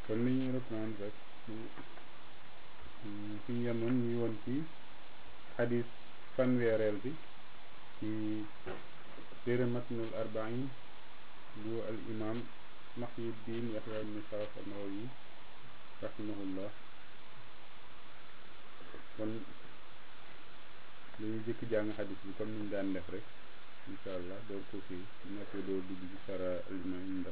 kon li ñuy reprendre rek ci fi ñu yemoon ñu woon ci xadis fanweereel bi ci téere matnul arbain bu al imam Muhyiddin Yahya ibn Sharaf an-Nawawi rahimahullah kon dañuy jëkk jàng xadis bi comme ni ñu daan def rek incha allah door ko fii ñettee door dugg ci sara al imam ndax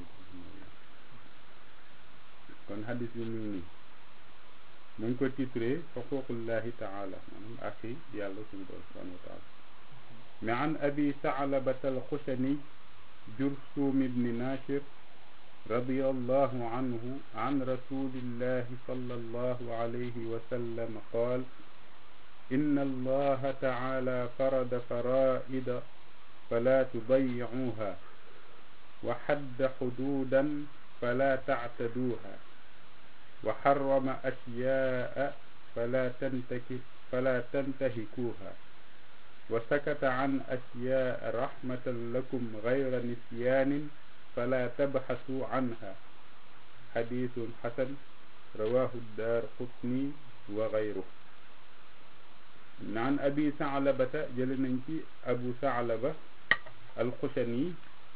kon xadis bi mu ngi nii mu ngi ko titré xuququllahi taala maanaam axi yàlla suñu borom subhanahu wa taala mais an abi saalabata alxushani جرثوم بن ناشر رضي الله عنه عن رسول الله صلى الله عليه وسلم قال إن الله تعالى فرض فرائد فلا تضيعوها وحد حدودا فلا تعتدوها وحرم أشياء فلا تنتكب فلا تنتهكوها وسكت عن أشياء رحمة لكم غير نسيان فلا تبحثوا عنها حديث حسن رواه الدار قطني وغيره عن أبي ثعلبة جلننكي أبو ثعلبة الخشني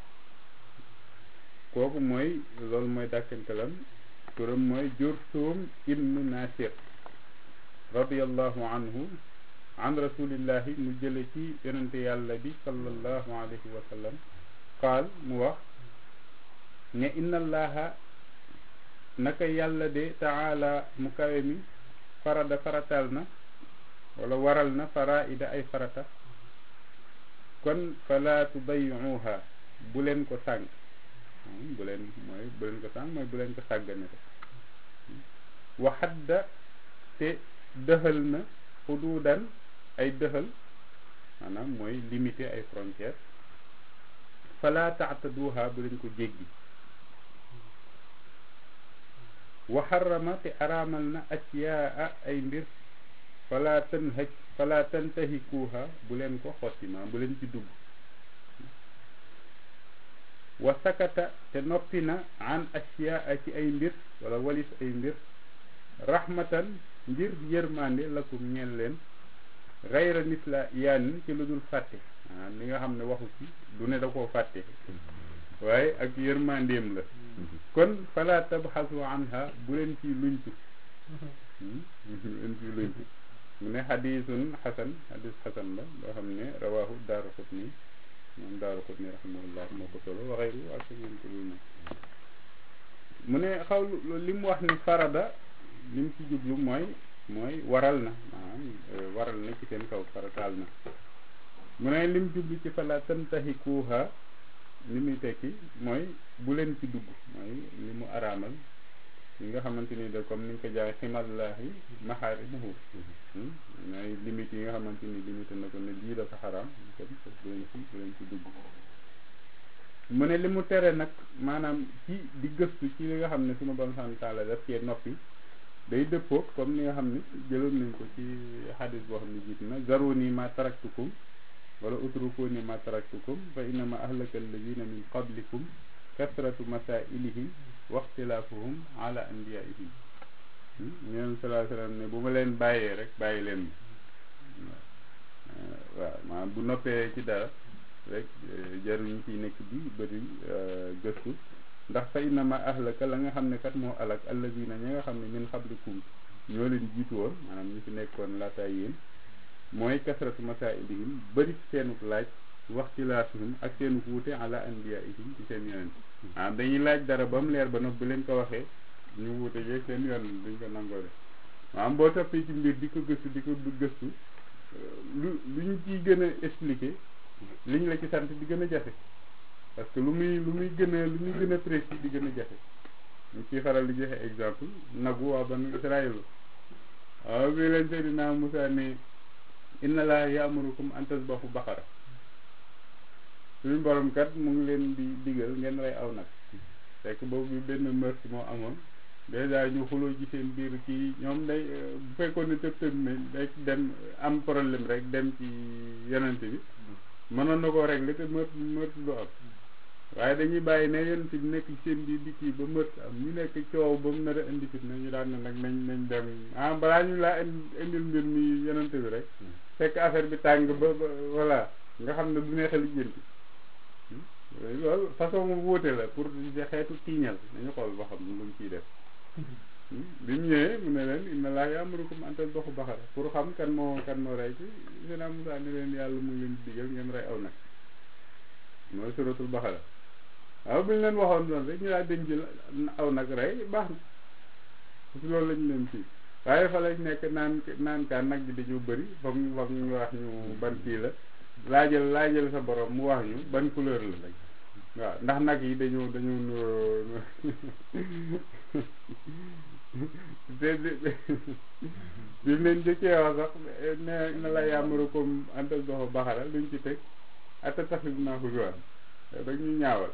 kooku mooy loolu mooy dàkkantalam turam mooy Jurthum ibnu Nasir radiyallahu anhu an rasulillahi mu jële ci yonente yàlla bi sallallahu alayhi wa sallam qaal mu wax ne inna allaha naka yàlla de taala mu kawe mi farada faratal na wala waral na faraida ay farata kon fala tudayyuha bu leen ko sànq bu leen mooy bu leen ko sànq mooy bu leen ko sàggane ko waxadda te dëxal na xuduudan ay dëxal maanaam mooy limité ay frontières fala taataduha bu leen ko jéggi wa xarama te araamal na asyaa ay mbir fala tanhaj fala tantahikuha bu leen ko xottima bu leen ci dugg wa sakata te noppi na an asyaa ci ay mbir wala walis ay mbir rahmatan ngir yërmande lakum ñeel leen gayra misla yaan ci lu dul fàtte ah li nga xam ne waxu ci du ne da koo fàtte waaye ak yërmandeem la kon fala tabxasu anha bu leen ci luñtu bu leen ci luñtu mu ne xadisun xasan xadis xasan la loo xam ne rawahu daaru xutni moom daaru xutni rahimahullah moo ko solo waxeyru ak ñeen ko lu mu ne xaw li mu wax ni farada li mu ci jublu mooy mooy waral na maanaam waral na ci seen kaw farataal na mu ne lim jublu ci fala tantahikuha li muy tekki mooy bu leen ci dugg mooy li mu araamal li nga xamante ni de comme ni nga ko jaay ximallahi maxaarimuhu mooy limite yi nga xamante ni limité na ko ne lii dafa xaraam kon bu leen ci bu leen ci dugg mu ne li mu tere nag maanaam ci di gëstu ci li nga xam ne sunu bon sant taala daf cee noppi day dëppoo comme ni nga xam ne jëloon nañ ko ci xadis boo xam ne jiit na zaruni ma taraktukum wala utrukuni ma taraktukum fa innama ahlaka alladina min qablikum kasratu masailihim wa ixtilaafuhum ala anbiyaihim ñeen salaa sallam ne bu ma leen bàyyee rek bàyyi leen ma waaw maanaam bu noppee ci dara rek jaruñu ciy nekk di bëri gëstu ndax fa innama ahlaka la nga xam ne kat moo alak alladina ñi nga xam ne min xablikum ñoo leen jiitu woon maanaam ñi fi nekkoon laataay yéen mooy kasratu masailihim bëri seenuk laaj waxtilaafihim ak seenuk wuute ala anbiyaihim ci seen yonent ah dañuy laaj dara ba mu leer ba nopp bi leen ko waxee ñu wuute yeeg seen yoon duñ ko nangoo def maanaam boo toppee ci mbir di ko gëstu di ko gëstu lu lu ñu ciy gën a expliquer liñ la ci sant di gën a jafe parce que lu muy lu muy gën a lu muy gën a précis di gën a jafe ñu ciy faral di joxe exemple nagu waa banu Israël waaw bi leen Seydina Musaa ne inna laa yaamurukum an tasbahu baqara suñu borom kat mu ngi leen di digal ngeen rey aw nag fekk boobu benn meurtre moo amoon dèjà ñu xuloo ci seen biir kii ñoom day bu fekkoon ne tëb tëb ne day dem am problème rek dem ci yonent bi mënoon na koo régler te meurtre meurtre du am waaye dañuy bàyyi ne yonent bi nekk ci seen biir di kii ba mët am ñu nekk coow ba mu nar a indi fit ñu daan ne nag nañ nañ dem ah balaa ñu laa indil mbir mi yonent bi rek fekk affaire bi tàng ba ba voilà nga xam ne du neex a lijjanti loolu façon mu wóote la pour xeetu tiiñal nañu xool ba xam lu mu ciy def bi mu ñëwee mu ne leen inna laa ya'murukum an tadbahu baqara pour xam kan moo kan moo rey ci sena Musaa ne leen yàlla mu ngi leen digal ngeen rey aw nag mooy suratul baqara waaw bu ñu leen waxoon doon rek ñu daal dañ jël aw nag rey baax na parce que loolu lañu leen fii waaye fa lañ nekk naan naan kaan nag bi dañu bëri foog ñu foog ñu wax ñu ban kii la laajal laajal sa borom mu wax ñu ban couleur la rek waaw ndax nag yi dañoo dañoo nuroo te bi mu leen jëkkee wax sax ne na la yàmmaru comme antal doxo baxara luñ ci teg ata taxit naa ko jox rek ñu ñaawal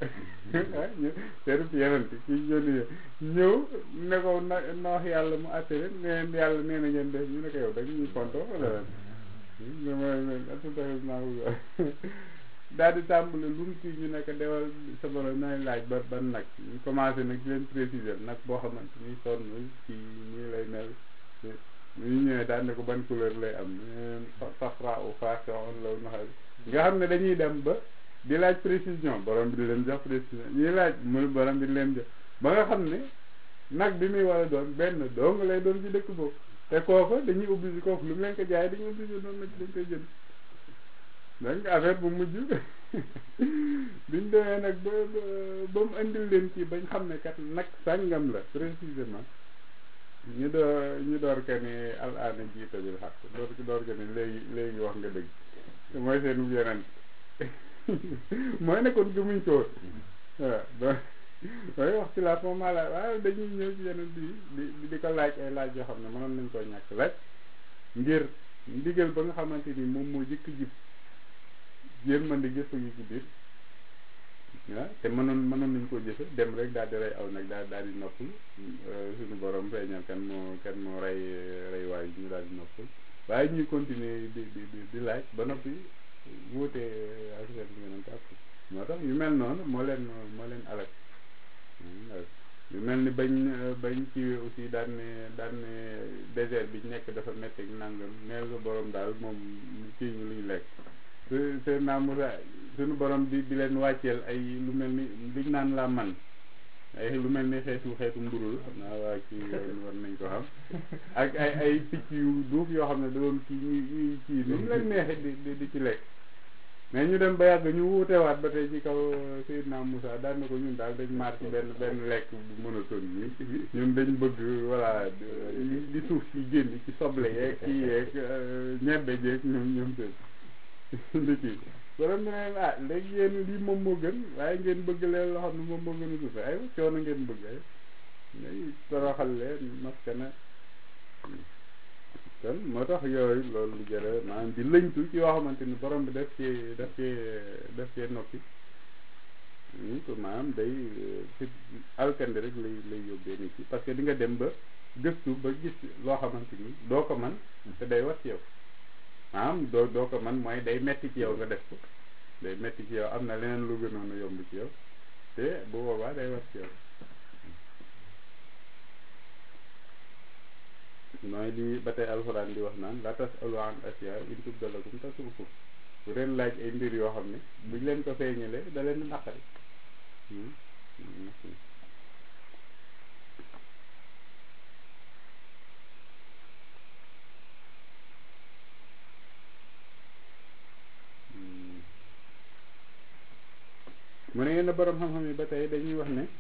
ñu teerub yenante kii yónni ñëw ne ko na na wax yàlla mu àtte leen neen yàlla nee na ngeen def ñu ne ko yow da ñuy konto wala lan ata taxit naa ko jox daal di tàmbale lu mu kii ñu nekk dewal sa borom nay laaj ba ban nag ñu commencé nag di leen préciser nag boo xamante ni sonn ci nii lay mel ñu ñëwee daal ne ko ban couleur lay am safra u façon law naxal nga xam ne dañuy dem ba di laaj précision borom bi di leen jox précision ñuy laaj mu borom bi di leen jox ba nga xam ne nag bi muy war a doon benn dong lay doon ci dëkk boobu te kooku dañuy obligé kooku lu mu leen ko jaay dañuy obligé doon nag dañ koy jënd donc affaire bu mujj biñ demee nag ba ba mu indil leen kii bañ xam ne kat nag sàngam la précisément ñu door ñu door ka ne al aana jiita bil xaq door door ka ne léegi léegi wax nga dëgg te mooy seen yeneen mooy nekkoon gëmuñ ko woon waaw waaye wax ci laat moom maa la waaw dañuy ñëw ci yeneen bi di di ko laaj ay laaj yoo xam ne mënoon nañ koo ñàkk laaj ngir ndigal ba nga xamante ni moom moo jëkk jib yërmande gëstu gi ci biir ah te mënoon mënoon nañ koo jëfe dem rek daal di rey aw nag daal daal di noppul suñu borom feeñal kan moo kan moo rey rey waay ñu daal di noppul waaye ñuy continuer di di di laaj ba noppi wuute ak seen yonent ak moo tax yu mel noonu moo leen moo leen alal yu mel ni bañ bañ kiiwee aussi daan ne daan ne désert bi nekk dafa métti ak nangam neel sa borom daal moom kii ñu luñ lekk seen naa Musa suñu borom di di leen wàcceel ay lu mel ni liñ naan la man ay lu mel ni xeetu xeetu mburu la xam naa waa kii war nañ ko xam ak ay ay picc yu duuf yoo xam ne da doon kii ñuy ñuy kii ni mu leen neexee di di ci lekk mais ñu dem ba yàgg ñu wuutewaat ba tey ci kaw Seydina Moussa daan na ko ñun daal dañ maar ci benn benn lekk bu monotone bi ñun dañ bëgg voilà di suuf si génn ci soble yeeg kii yeeg ñebbe jeeg ñoom ñoom seen di kii borom ne leen ah léegi yéen lii moom moo gën waaye ngeen bëgg leen loo xam ne moom moo gën a suufe ay coono ngeen bëgg ay ngay toroxal leen maskana kon moo tax yooyu loolu lu jëre maanaam di lëñtu ci yoo xamante ni borom bi def ci def ci def ci noppi ñu ko maanaam day ci alkandi rek lay lay yóbbee nit ci parce que di nga dem ba gëstu ba gis loo xamante ni doo ko man te day wat ci yow maanaam doo doo ko man mooy day metti ci yow nga def ko day metti ci yow am na leneen lu gënoon a yomb ci yow te bu boobaa day wat ci yow mooy li ba tey alxuraan di wax naan la tasalu an asiya in tubda lakum tasukum bu leen laaj ay mbir yoo xam ne buñ leen ko feeñalee da leen naqari mu ne yenn borom xam-xam yi ba tey dañuy wax ne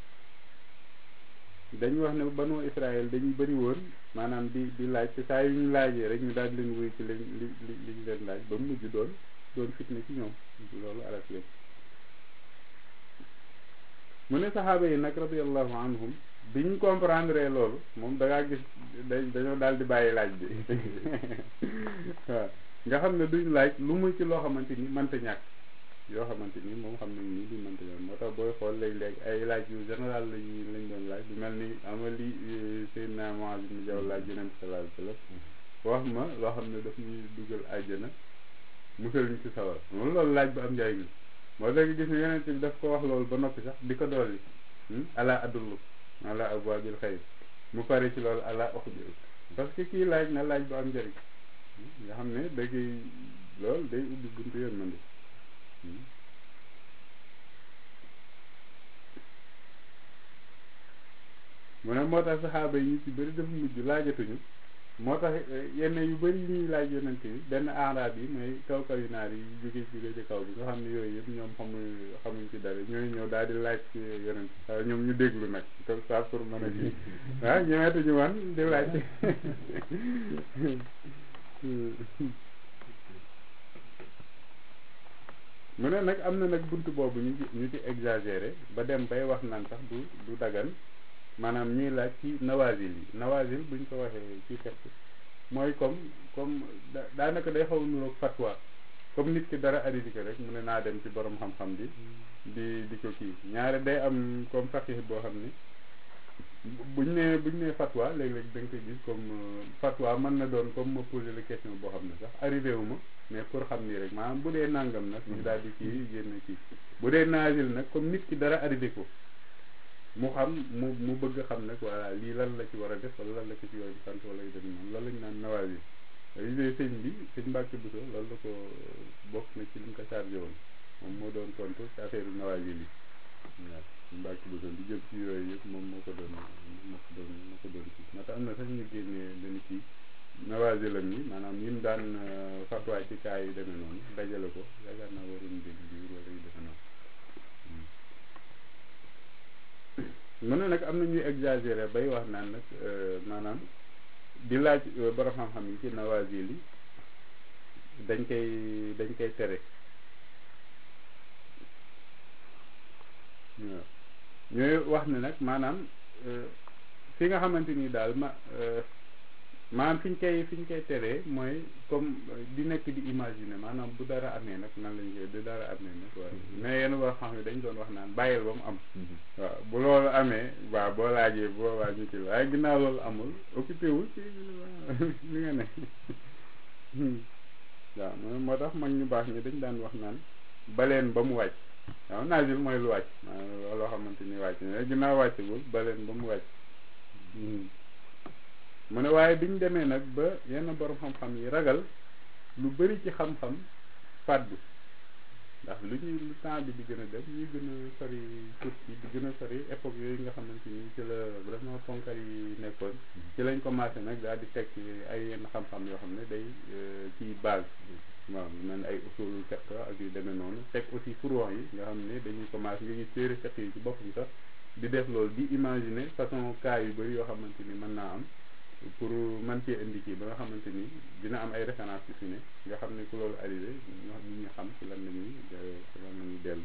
dañuy wax ne banu Israël dañuy bëri woon maanaam di di laaj te saa yu ñu laajee rek ñu daal di leen wuy ci li li li ñu leen laaj ba mu mujj doon doon fitna ci ñoom loolu alak leen mu ne saxaaba yi nag radiallahu anhum bi ñu comprendre loolu moom da ngaa gis dañoo daal di bàyyi laaj bi waaw nga xam ne duñ laaj lu muy ci loo xamante ni mënta ñàkk yoo xamante ni moom xam nañ ni li mënta ñàkk moo tax booy xool léeg-léeg ay laaj yu général lañu lañ doon laaj bu mel ni ama li Seydina Muaz ibn Jabal laaj Yonent sallallahu alayhi wasallam wax ma loo xam ne daf ñuy dugal àjjana musal ñu ci sawar moom loolu laaj bu am njariñ moo tax gis ne yonent bi daf ko wax loolu ba noppi sax di ko dolli ala adullu ala abwaabil xayr mu pare ci loolu ala uxbiru parce que kii laaj na laaj bu am njëriñ nga xam ne da ngay loolu day ubbi buntu yërmande mu ne moo tax saxaaba yi ñu ci bëri dafa mujj laajatuñu moo tax yenn yu bëri yi ñuy laaj yonent bi benn araab yi mooy kaw kaw yu naar yi jóge jóge ci kaw bi nga xam ne yooyu yëpp ñoom xamuñ xamuñ ci dara ñooy ñëw daal di laaj ci yonent bi waaw ñoom ñu déglu nag comme ça pour mën a kii waaw ñëweetuñu wan di laaj mu ne nag am na nag bunt boobu ñu ci ñu ci exagéré ba dem bay wax naan sax du du dagan maanaam ñuy laaj ci nawazil yi nawazil buñ ko waxee ci fekk mooy comme comme daanaka day xaw a nuroog fatwa comme nit ki dara arrivé ko rek mu ne naa dem ci borom xam-xam bi di di ko kii ñaare day am comme faqih boo xam ni buñ nee buñ nee fatwa léeg-léeg da nga koy gis comme fatwa mën na doon comme ma posé la question boo xam ne sax arrivé wu ma mais pour xam nii rek maanaam bu dee nangam nag ñu daal di kii génn kii bu dee naazil nag comme nit ki dara arrivé ko mu xam mu mu bëgg xam nag voilà lii lan la ci war a def wala lan la ko ci yoon sant wala yu dem noonu loolu lañ naan nawaazil gisee sëñ bi sëñ Mbàkke Buso loolu la ko bokk na ci li mu ko chargé woon moom moo doon tontu ci affaire nawaazil yi waaw Mbàkke Buso li jëm ci yooyu yëpp moom moo ko doon moo ko doon moo ko doon kii moo tax am na sax ñu génnee benn kii nawaazilam yi maanaam yi mu daan fatwaay ci kaa yi demee noonu dajale ko yaakaar naa waroon dégg biir wala yu demee noonu mu ne nag am na ñuy exagéré bay wax naan nag maanaam di laaj borom xam-xam yi ci nawazil yi dañ koy dañ koy tere waaw ñooy wax ne nag maanaam fi nga xamante ni daal ma maanaam fi ñu koy fi ñu koy teree mooy comme di nekk di imaginer maanaam bu dara amee nag nan lañ koy bu dara amee nag waaw mais yenn boo xam ne dañ doon wax naan bàyyil ba mu am waaw bu loolu amee waaw boo laajee boo waa ñu ci waaye ginnaaw loolu amul occupé wu ci li nga ne waaw mo moo tax mag ñu baax ñi dañ daan wax naan baleen ba mu wàcc waaw naajul mooy lu wàcc maanaam loo xamante ni wàcc ne ginnaaw wàccagul baleen ba mu wàcc mu ne waaye biñ demee nag ba yenn borom xam-xam yi ragal lu bari ci xam-xam fàddu ndax lu ñuy lu temps bi di gën a dem ñuy gën a sori turki di gën a sori époque yooyu nga xamante ni ci la vraiment ponkal yi nekkoon ci lañ commencé nag daal di teg ay yenn xam-xam yoo xam ne day ci base waaw mel ay usulul fiqh ak yu demee noonu teg aussi furon yi nga xam ne dañuy commencé nga gis téere fiqh yi ci boppam sax di def loolu di imaginer façon cas yu bari yoo xamante ni mën naa am pour man cee indi kii ba nga xamante ni dina am ay référence yu fi ne nga xam ne ku loolu arrivé ñoo nit ñi xam ci lan la ñuy ci lan la ñuy dellu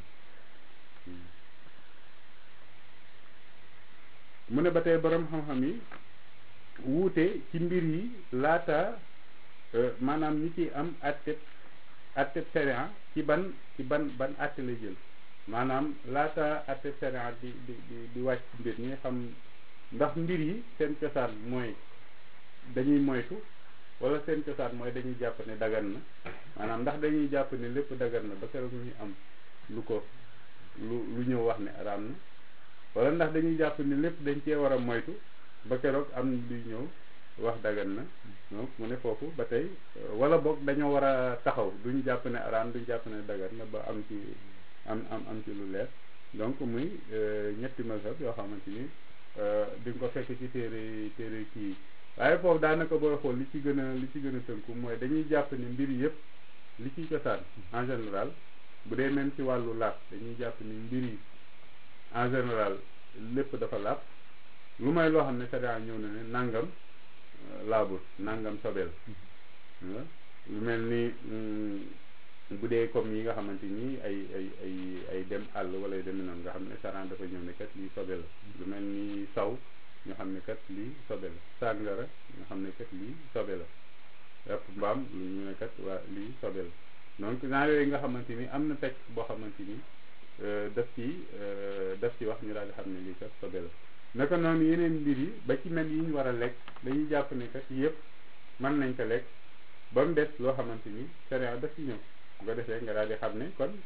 mu ne ba tey borom xam-xam yi wuute ci mbir yi laata maanaam ñi ci am atteb atteb sharia ci ban ci ban ban atte lay jël maanaam laata atteb sharia di di di di wàcc mbir ñi xam ndax mbir yi seen cosaan mooy dañuy moytu wala seen cosaan mooy dañuy jàpp ne dagan na maanaam ndax dañuy jàpp ne lépp dagan na ba keroog ñuy am lu ko lu lu ñëw wax ne araam na wala ndax dañuy jàpp ne lépp dañ cee war a moytu ba keroog am luy ñëw wax dagan na donc mu ne foofu ba tey wala boog dañoo war a taxaw duñ jàpp ne araam duñ jàpp ne dagan na ba am ci am am am ci lu leer donc muy ñetti mazhab yoo xamante ni di nga ko fekk ci téere téere kii waaye foofu daanaka booy xool li ci gën a li ci gën a tënku mooy dañuy jàpp ni mbir yëpp li ciy cosaan en général bu dee même ci wàllu laab dañuy jàpp ni mbir yi en général lépp dafa laab lu may loo xam ne sharia ñëw na ne nangam laabul nangam sobeel lu mel ni bu dee comme yi nga xamante ni ay ay ay ay dem àll wala yu demee noonu nga xam ne sharia dafa ñëw ne kat lii sobe la lu mel ni saw ñu xam ne kat lii sobe la sàngara nga xam ne kat lii sobe la yàpp mbaam lu ñu ne kat waa lii sobe la donc naa yooyu nga xamante ni am na texte boo xamante ni daf ci daf ci wax ñu daal di xam ne lii kat sobe la naka noonu yeneen mbir yi ba ci mel yi ñu war a lekk dañuy jàpp ne kat yëpp mën nañ ko lekk ba mu des loo xamante ni sharia daf ci ñëw bu ko defee nga daal di xam ne kon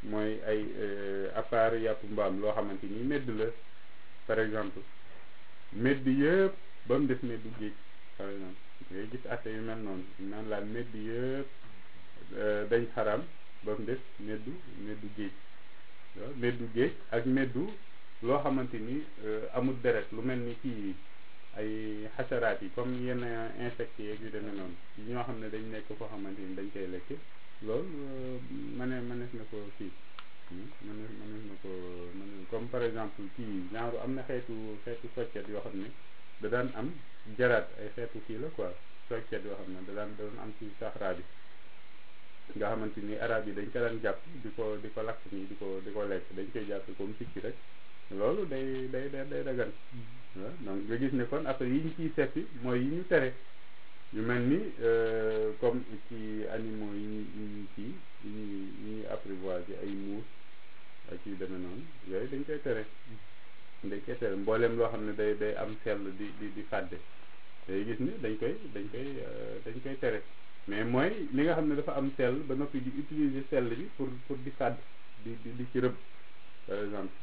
mooy ay à part yàpp mbaam loo xamante ni medd la par exemple medd yëpp ba mu def meddu géej par exemple ngay gis atte yu mel noonu naan laa medd yëpp dañ xaram ba mu def meddu meddu géej waaw meddu géej ak meddu loo xamante ni amul deret lu mel ni kii ay xasaraat yi comme yenn insectes yeeg yu demee noonu yi ñoo xam ne dañ nekk koo xamante ni dañ koy lekk loolu mëne mënees na ko kii mënees mënees na ko mën comme par exemple kii genre am na xeetu xeetu soccet yoo xam ne da daan am jaraat ay xeetu kii la quoi soccet yoo xam ne da daan da daan am ci saxaraa bi nga xamante ni arab yi dañ ko daan jàpp di ko di ko lakk nii di ko di ko lekk dañ koy jàpp comme picc rek loolu day day day day dagan waaw donc nga gis ne kon après yi ñu ciy seppi mooy yi ñu tere yu mel ni comme ci animaux yi ñu yi ñu kii yi ñuy yi ñuy apprivoiser ay muus ak yu demee noonu yooyu dañ koy tere dañ koy tere mbooleem loo xam ne day day am sell di di di fàdde day gis ni dañ koy dañ koy dañ koy tere mais mooy li nga xam ne dafa am sell ba noppi di utiliser sell bi pour pour di fàdd di di di ci rëbb par exemple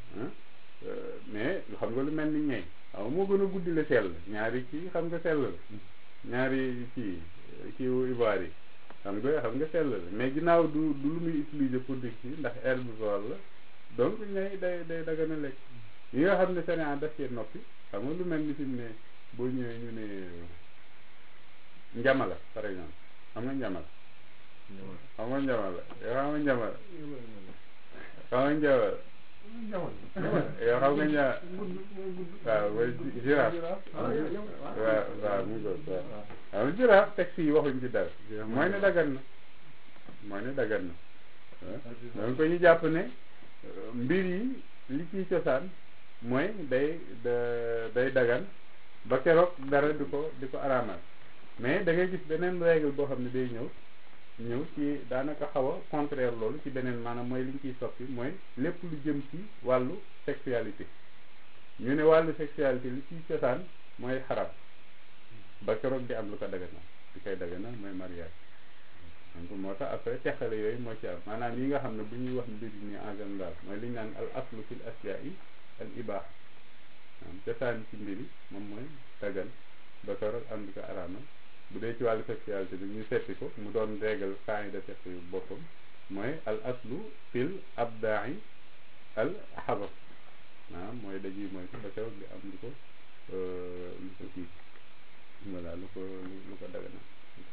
mais xam nga lu mel ni ñey waaw moo gën a guddi la sell ñaari kii xam nga sell la ñaari kii kiiwu ivoire yi xam nga xam nga sell la mais ginnaaw du du lu muy utiliser pour di kii ndax herbivore la donc ñay day day dagana lekk yi nga xam ne Sénégal daf cee noppi xam nga lu mel ni fi mu ne boo ñëwee ñu ne njamala par exemple xam nga njamala xam nga njamala yoo xam nga njamala xam nga njamala yoo xam nga ñaa waaw mooy girafe waaw waaw mu ngoog waaw waaw girafe texte yi waxuñ ci dara mooy ne dagan na mooy ne dagan na donc ko ñu jàpp ne mbir yi li ciy cosaan mooy day day dagan ba keroog dara di ko di ko araamal mais da ngay gis beneen règle boo xam ne day ñëw ñëw ci daanaka xaw a contraire loolu ci beneen maanaam mooy li ñu ciy soppi mooy lépp lu jëm ci wàllu sexualité ñu ne wàllu sexualité li ciy cosaan mooy xaram ba keroog di am lu ko daganal di koy daganal mooy mariage donc moo tax après teqale yooyu moo ci am maanaam yi nga xam ne bu ñuy wax mbir nii en général mooy li ñu naan al aslu fil asya'i al ibah am cosaan ci mbiri moom mooy dagan ba keroog am lu ko araamal bu dee ci wàllu sexualité bi ñu seppi ko mu doon régal kaani de seppi boppam mooy al aslu fil abda'i al xabas maanaam mooy dajuy mooy ko ba keroog di am lu ko lu ko kii voilà lu ko lu ko dagana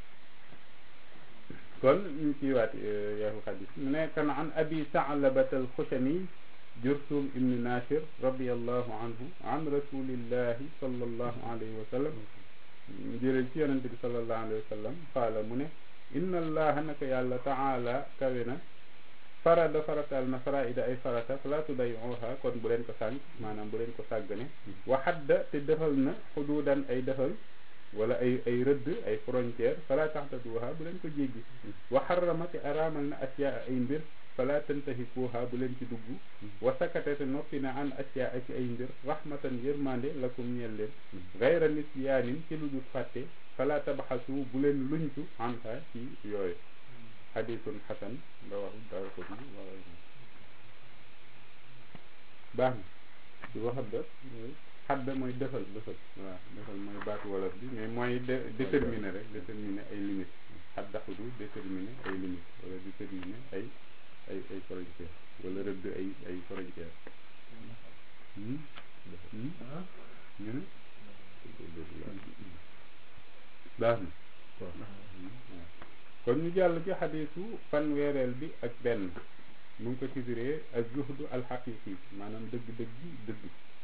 kon ñu ciy waat yaxu xadis mu ne kan an abi sa'labat al xushani jursum ibni nashir radiallahu anhu an rasulillahi sallallahu alayhi wa sallam jëlee ci yonente bi sallallahu alayhi wa sallam qaala mu ne inna allaha naka yàlla taala kawe na farada faratal na faraida ay farata fala tudayyuha kon bu leen ko sànq maanaam bu leen ko sàggane wa xadda te defal na xuduudan ay defal wala ay ay rëdd ay frontière fala taxtaduha bu leen ko jéggi wa xarama te araamal na asiyaa ay mbir fala tantahikuha bu leen ci dugg wa sakata te noppi na an asiyaa ci ay mbir rahmatan yërmande lakum ñeel leen gayra nisyaanin ci lu dul fàtte fala tabaxasu bu leen luñtu anha ci yooyu xadisun xasan nga waxu dara ko ni wa baax na ci waxat da xadda mooy defal defal waaw defal mooy baatu wolof bi mais mooy déterminer rek déterminer ay limites xadda xudu déterminer ay limites wala déterminer ay ay ay frontières wala rëdd ay ay frontières ñu ne baax na kon ñu jàll ci xadiisu fanweereel bi ak benn mu ngi ko titré ak zuhdu alxaqiqi maanaam dëgg-dëgg dëgg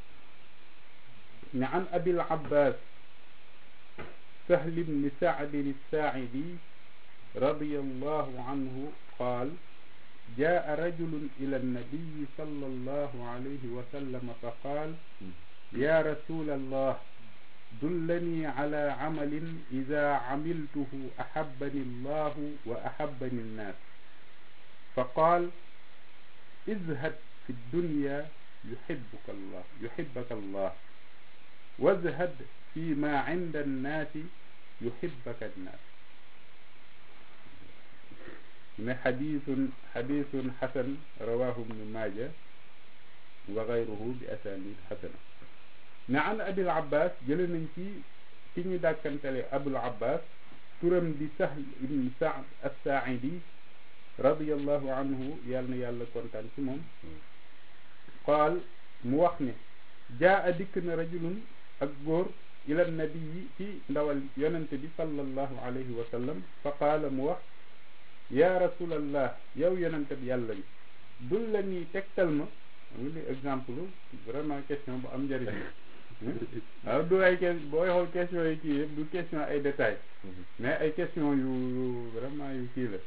ne an abil abbas sahl ibni saadin الساعدي رضي الله عنه قال جاء رجل إلى النبي صلى الله عليه وسلم فقال يا رسول الله دلني على عمل إذا عملته أحبني الله وأحبني الناس فقال ازهد في الدنيا يحبك الله يحبك الله وازهد فيما عند الناس يحبك الناس ne xadiisun xadiisun xasan rawaahu ibnu maaja wa gayruhu bi asanid xasana ne an abil abbas jële nañ ci ki ñu dàkkantale abul abbas turam di sahl ibn saad as-saaidi radiallahu anhu yàlla na yàlla kontaan ci moom qaal mu wax ne jaa a dikk na rajulun ak góor ila nabi yi ci ndawal yonente bi sallallahu alayhi wa sallam fa qaala mu wax yaa rasulallah yow yonente bi yàlla bi dul la ñuy tegtal ma am li exemple vraiment question bu am njëriñ waaw du ay question booy xool question yi kii yëpp du question ay détails mais ay question yu yu vraiment yu kii la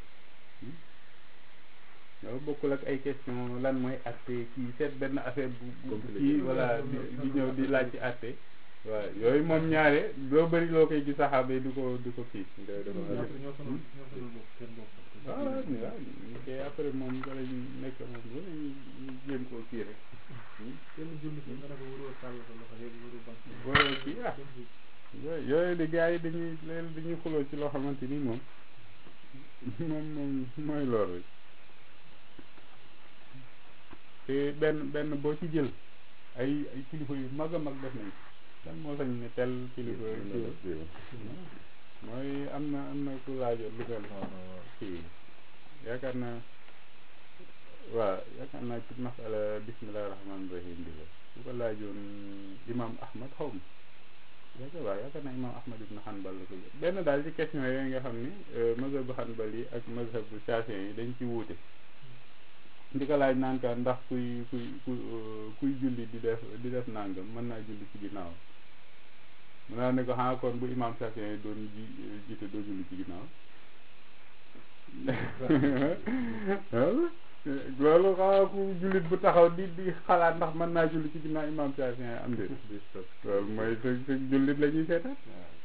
loolu bokkul ak ay question lan mooy atte kii seet benn affaire bu kii wala di di ñëw di laaj ci atte waaw yooyu moom ñaare doo bëri loo koy gis saxaaba yi du ko du ko kii waaw waaw ñu koy après moom wala ñu nekk moom bu ñu jéem koo kii rek wala kii ah yooyu yooyu di gars yi dañuy leen dañuy xuloo ci loo xamante ni moom moom moom mooy lool rek te benn benn boo ci jël ay ay kilifa yu mag a mag def nañ kan moo sañ ne tel kilifa kii mooy am na am na ku laajoon lu mel kii yaakaar naa waaw yaakaar naa ci masala bismillahi rahmaani rahim bi la su ko laajoon imam ahmad xaw ma yaakaar waaw yaakaar naa imam ahmad ibn hanbal la ko jël benn daal ci question yooyu nga xam ni mazhabu hanbal yi ak mazhabu shafi'i yi dañ ci wuute di ko laaj naan ka ndax kuy kuy kuy julli di def di def nangam mën naa julli ci ginnaaw mën naa ne ko xanaa kon bu imam Shafi'i yi doon ji jiite doo julli ci ginnaaw loolu xanaa ku jullit bu taxaw di di xalaat ndax mën naa julli ci ginnaaw imam Shafi'i yi am de loolu mooy sa sa jullit la ñuy seetaan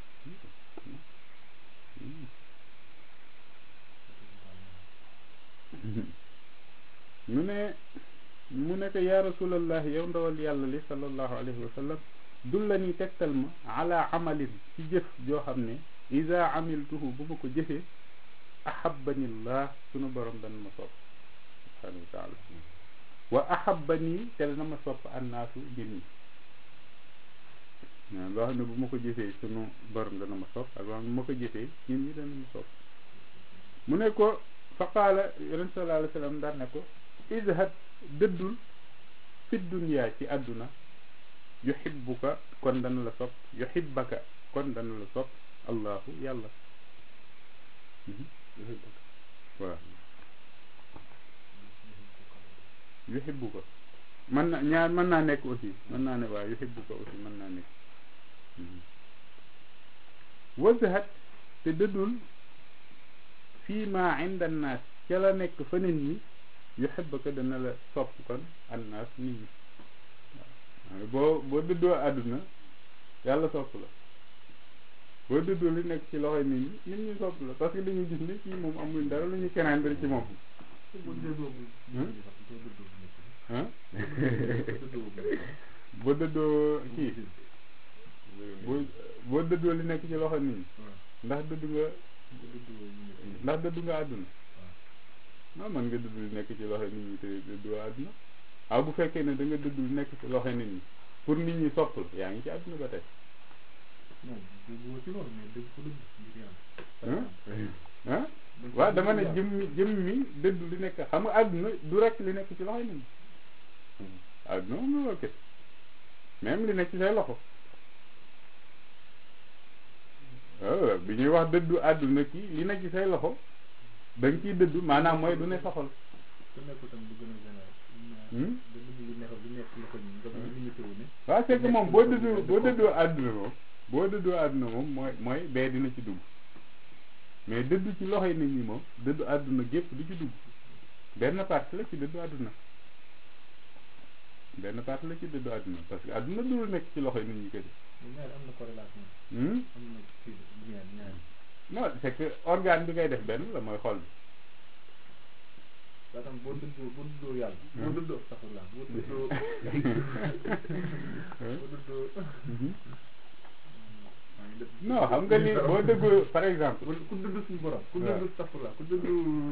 mu ne mu ne ko yaa rasulallah yow ndawal yàlla li sallallahu alayhi wa sallam dul la ni tegtal ma ala amalin ci jëf joo xam ne ida amiltuhu bu ma ko jëfee ahabanillah sunu borom dana ma sopp subhanahu wa taala wa ahabani te dana ma sopp annaasu nit ñi loo xam ne bu ma ko jëfee sunu borom dana ma sopp ak loo xam ne bu ma ko jëfee nit ñi dana ma sopp mu ne ko fa qaala yonent sallallahu alayhi wa sallam daan ne ko izhad dëddul fi dunya ci àdduna yuhibbuka kon dana la sopp yuhibbaka kon dana la sopp allahu yàlla waaw yuhibbuka mën na ñaar mën naa nekk aussi mën naa ne waaw yuhibbuka aussi mën naa nekk wazhad te dëddul fii ma inda annaas ca la nekk fa nit ñi yuhibbaka dana la sopp kon annaas nit ñi waaw boo boo dëddoo àdduna yàlla sopp la boo dëddoo li nekk ci loxoy nit ñi nit ñi sopp la parce que dañuy gis ni kii moom amul dara lu ñu keneen ci moom ah boo dëddoo kii boo boo dëddoo li nekk ci loxo nit ñi ndax dëddu nga ndax dëddu nga àdduna non man nga dëddu li nekk ci loxo nit ñi te dëddoo àdduna waaw bu fekkee ne da nga dëddu li nekk ci loxo nit ñi pour nit ñi sopp la yaa ngi ci àdduna ba tey ah waaw dama ne jëm mi jëm mi dëddu li nekk xam nga àdduna du rek li nekk ci loxo nit ñi àdduna moom la kese même li nekk ci say loxo waaw bi ñuy wax dëddu àdduna kii li nekk ci say loxo da nga ciy dëddu maanaam mooy du ne soxal waaw c'est que moom boo dëddoo boo dëddoo àdduna moom boo dëddoo àdduna moom mooy mooy bee dina ci dugg mais dëddu ci loxoy nit ñi moom dëddu àdduna gépp du ci dugg benn partie la ci dëddu àdduna benn partie la ci dëddu àdduna parce que àdduna dul nekk ci loxoy nit ñi kese non c'est que organe bi ngay def benn la mooy xol bi daa tam boo dëddoo boo dëddoo yàlla boo dëddoo astaxfirullah boo dëddoo boo dëddoo non xam nga ni boo dëggoo par exemple ku ku dund suñu borom ku waaw. dund safula ku dund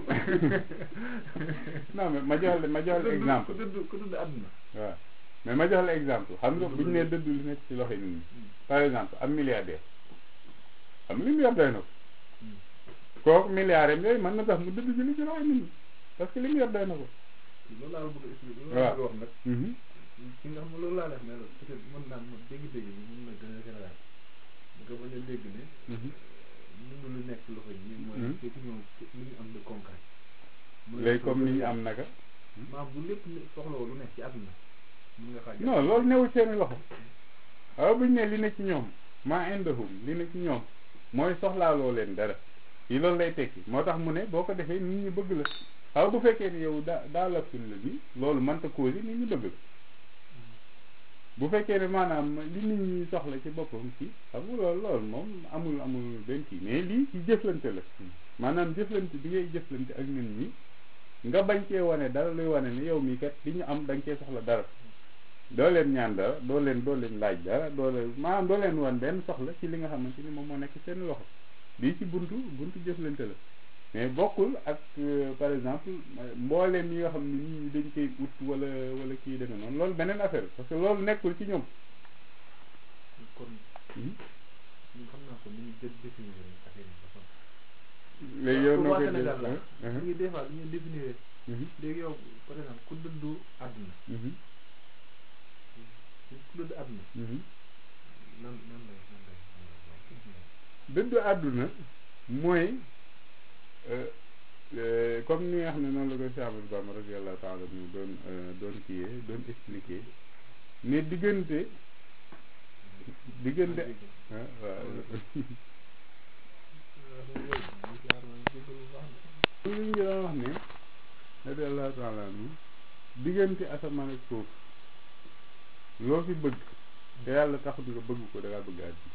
non mais ma jox la ma jox la exemple ku dund ku dund àdduna waaw mais ma jox la exemple xam nga bu ñu nee dëddu li nekk ci loxo nit ñi par exemple am milliardaire am li mu yor doy na ko kooku milliard am yooyu mën na tax mu dëddu ci li ci loxo nit ñi parce que li mu yor doy na ko loolu laa la bëgg a expliquer loolu waaw. laa bëgg a wax nag Mhm. ki nga xam ne loolu laa def ne la peut être mën naa mën dégg-dégg bi mën na gën a général nga bañ a dégg ne Mhm. mënu lu nekk ci loxo yi mooy Mhm. fekk ñoom li ñu am de concret Mooy léegi ko comme ni ñu loolu am naka maam bu lépp ne soxlawoo lu nekk ci àdduna mën nga xaaj non loolu newul seeni loxo waaw bu ñu ne li ne ci ñoom maa indahum li ne ci ñoom mooy soxlaaloo leen dara yi loolu lay tekki moo tax mu ne boo ko defee nit ñi bëgg la waaw bu fekkee ni yow daa daa la fil la bi loolu mënta cause nit ñi bëgg la bu fekkee ne maanaam li nit ñi soxla ci boppam ci xam nga loolu loolu moom amul amul benn kii mais lii ci jëflante la maanaam jëflante bi ngay jëflante ak nit ñi nga bañ cee wane dara luy wane ni yow mii kat li ñu am da nga cee soxla dara doo leen ñaan dara doo leen doo leen laaj dara doo leen maanaam doo leen wan benn soxla ci li nga xamante ni moom moo nekk seen loxo lii ci buntu buntu jëflante la mais bokkul ak euh, par exemple mbooleem yi nga xam ne nit ñi dañ koy ut wala wala kii demee noonu loolu beneen affaire la parce que loolu nekkul ci ñoom kon Mhm. ñun xam naa ko ni ñu dé définir affaire yi dafa léegi yow pour noo waa koy Sénégal la def ñu ngi des fois dañuy définir Mhm. léegi yow par exemple ku dund àdduna Mhm. ku dund àdduna Mhm. nan nan lay nan lay nan lay dëddu àdduna mooy euh, euh, comme ni nga xam ne noonu la ko Cheikh Ahmadou Bamba radiyallahu taala mu doon euh, doon kiyee doon expliquer mais diggante diggante ah waaw li ñu doon wax ne radiyallahu taala anhu diggante asamaan ak suuf loo fi bëgg te yàlla taxut nga bëgg ko da ngaa bëgg àdduna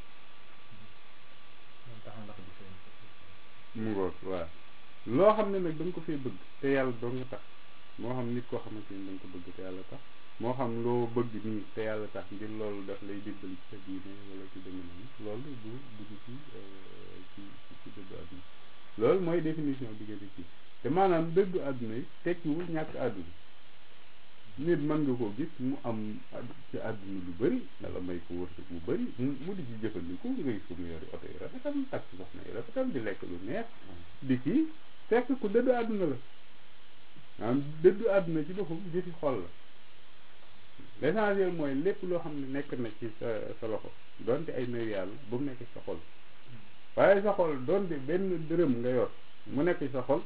mu ngoog waaw loo xam ne nag da nga ko fee bëgg te yàlla doo nga tax moo xam nit koo xamante ni da nga ko bëgg te yàlla tax moo xam loo bëgg nii te yàlla tax ngir loolu daf lay dimbali ci sa diine wala ci demee noonu loolu du dugg ci euh, ci ci ci dëddu àdduna loolu mooy définition diggante ci te maanaam dëddu àdduna yi tekkiwul ñàkk àdduna nit mën nga ko gis mu am ad- ci àdduna lu bëri yàlla may ko wërsëg bu bëri mu mu di ci jëfandiku nga gis ko mu yori oto yi rafetam takk soxna yi rafetam di lekk lu neex di kii fekk ku dëddu àdduna la maanaam dëddu àdduna ci boppam jëfi xol la l'essentiel mooy lépp loo xam ne nekk na ci sa sa loxo donte ay nëy yàlla bu mu nekk ci sa xol waaye sa xol donte benn dërëm nga yor mu nekk ci sa xol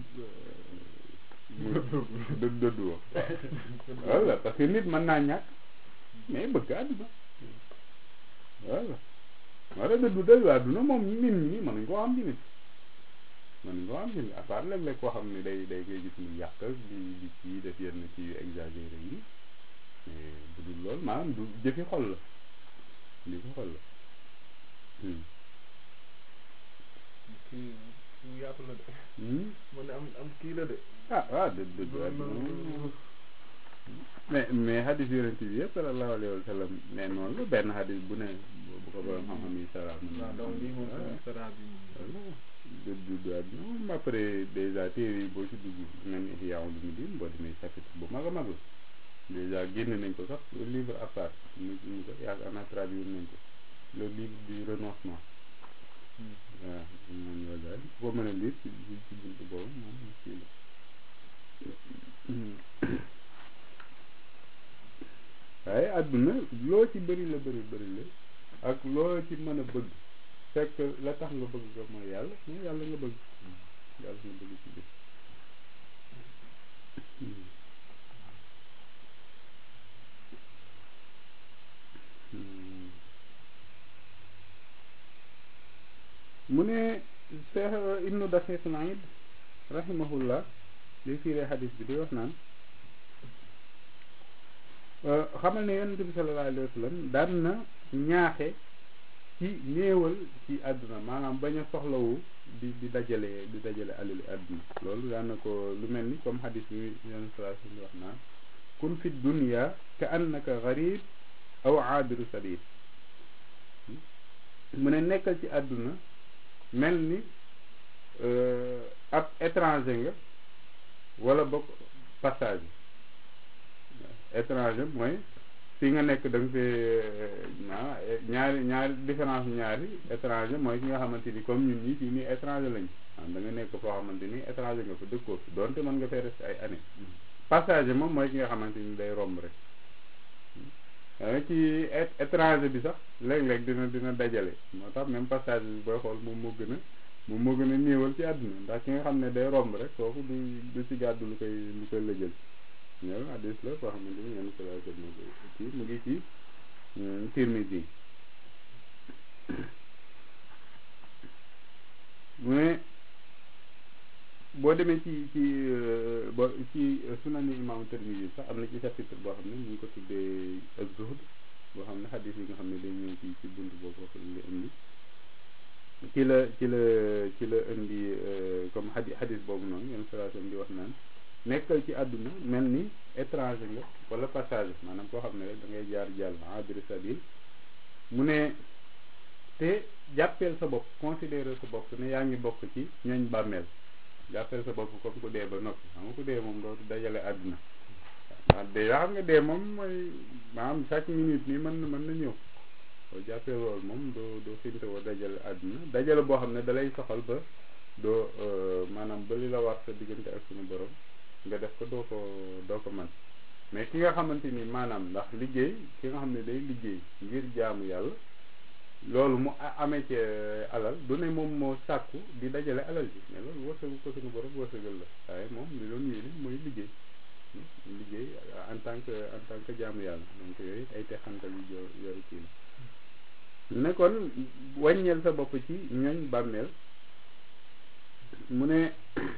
mu dë dëddu woo voilà parce que nit mën naa ñàkk mais bëgg àdduna voilà wala dëddu dëddu àdduna moom nit ñi mënuñ koo xam ci nit mënuñ koo xam ci nit à part léeg-léeg koo xam ne day day ngay gis muy yàq di di kii def yenn kii yu exagéré yi mais bu dul loolu maanaam du jëfi xol la jëfi xol la Hmm. kii kii yaatu la de Hmm. mu ne am am kii la de ah waaw dëdd dëdd àdduna moom mais mais hadis yonent bi yëpp sallallahu alayhi wa sallam ne noonu la benn hadis bu ne bu ko borom xam-xam yi sara mën waaw donc lii moom voilà sara bi moom dëdd dëdd àdduna moom après déjà téere yi boo ci dugg mel ni Ihya Ulumuddin boo demee chapitre bu mag a mag la déjà génn nañ ko sax livre à part mu mu ko yaakaar naa traduire nañ ko le livre du renoncement waaw moom la daal boo mën a lire ci ci ci buntu boobu moom kii la waaye àdduna loo ci bëri la bëri bëri la ak loo ci mën a bëgg fekk la tax nga bëgg ko mooy yàlla mooy yàlla nga bëgg yàlla nga bëgg ci biir mu ne Cheikh Ibnu Daqiq Naid rahimahullah li fiiree xadis bi di wax naan xamal ne yonent bi sallallahu alayhi wa sallam daan na ñaaxe ci néewal ci àdduna maanaam bañ a soxlawu di di dajale di dajale alali àdduna loolu daan na ko lu mel ni comme xadis bi yonent sallallahu alayhi wa sallam di wax naan kun fi dunya ka annaka garib aw aabiru sabil mu ne nekkal ci àdduna mel ni ab étranger nga wala bokk passage étranger mooy fi nga nekk da nga fee ñaari ñaari différence ñaari étranger mooy ki nga xamante ni comme ñun ñi fii nii étranger lañ waaw da nga nekk foo xamante ni étranger nga fa dëkkoo fi donte mën nga fee rester ay année passage moom mooy ki nga xamante ni day romb rek waaye ci étranger bi sax léeg-léeg dina dina dajale moo tax même passage bi booy xool moom moo gën a moom moo gën a néewal ci àdduna ndax ki nga xam ne day romb rek kooku du du ci gàddu lu koy lu koy lëjël ñoom addis la koo xamante ni yenn salaa mo kii mu ngi ci Tirmidhi mu ne boo demee ci ci bo ci sunani imam Tirmidhi sax am na ci chapitre boo xam ne ñu ngi ko tuddee az-zuhd boo xam ne xadis yi nga xam ne day ñëw ci ci bunt boobu wax li indi ci la ci la ci la indi comme xadi xadis boobu noonu yenn salaatam di wax naan nekkal ci àdduna mel ni étranger nga wala passage maanaam koo xam ne rek da ngay jaar jàll abiri sabil mu ne te jàppeel sa bopp considérer sa bopp ne yaa ngi bokk ci ñooñ bàmmeel jàppeel sa bopp comme ku dee ba noppi xam nga ku dee moom dootu dajale àdduna waaw dee yoo xam nga dee moom mooy maanaam chaque minute nii mën na mën na ñëw boo jàppee loolu moom doo doo xinte woo dajale àdduna dajale boo xam ne dalay soxal ba doo maanaam ba li la war sa diggante ak suñu borom nga def ko doo ko doo ko man mais ki nga xamante ni maanaam ndax liggéey ki nga xam ne day liggéey ngir jaamu yàlla loolu mu amee ci alal du ne moom moo sàkku di dajale alal ji mais loolu wërsëgu ko suñu borom wërsëgal la waaye moom li doon yéene mooy liggéey liggéey en tant que en tant que jaamu yàlla donc yooyu ay texantal yu yoru kii la ne kon wàññeel sa bopp ci ñooñ bàmmeel mu ne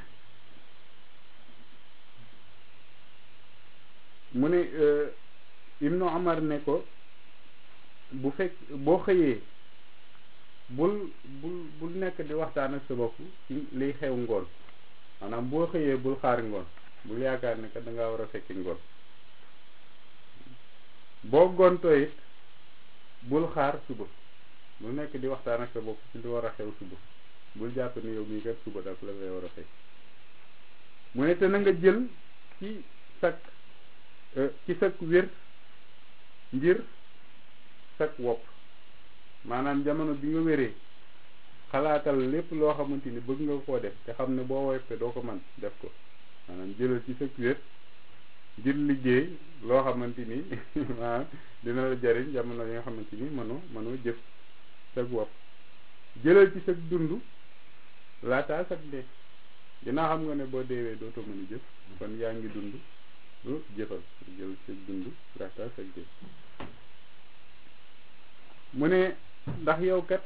mu ne Ibnu Omar ne ko bu fekk boo xëyee bul bul bul nekk di waxtaan ak sa bopp ci liy xew ngoon maanaam boo xëyee bul xaar ngoon bul yaakaar ne que da ngaa war a fekki ngoon boo gontoo it bul xaar suba bul nekk di waxtaan ak sa bopp ci li war a xew suba bul jàpp ni yow mii kat suba daf la lay war a fekk mu ne te na nga jël ci sak ci sak wér ngir sak wopp maanaam jamono bi nga wéree xalaatal lépp loo xamante ni bëgg nga koo def te xam ne boo woppee doo ko man def ko maanaam jëlal ci sak wér ngir liggéey loo xamante ni maanaam dina la jariñ jamono yi nga xamante ni mënoo mënoo jëf sak wopp jëlal ci sak dund laataa sak dee dinaa xam nga ne boo deewee dootoo mën a jëf kon yaa ngi dund lu jëfal jël sa dund laataa sak dee mu ne ndax yow kat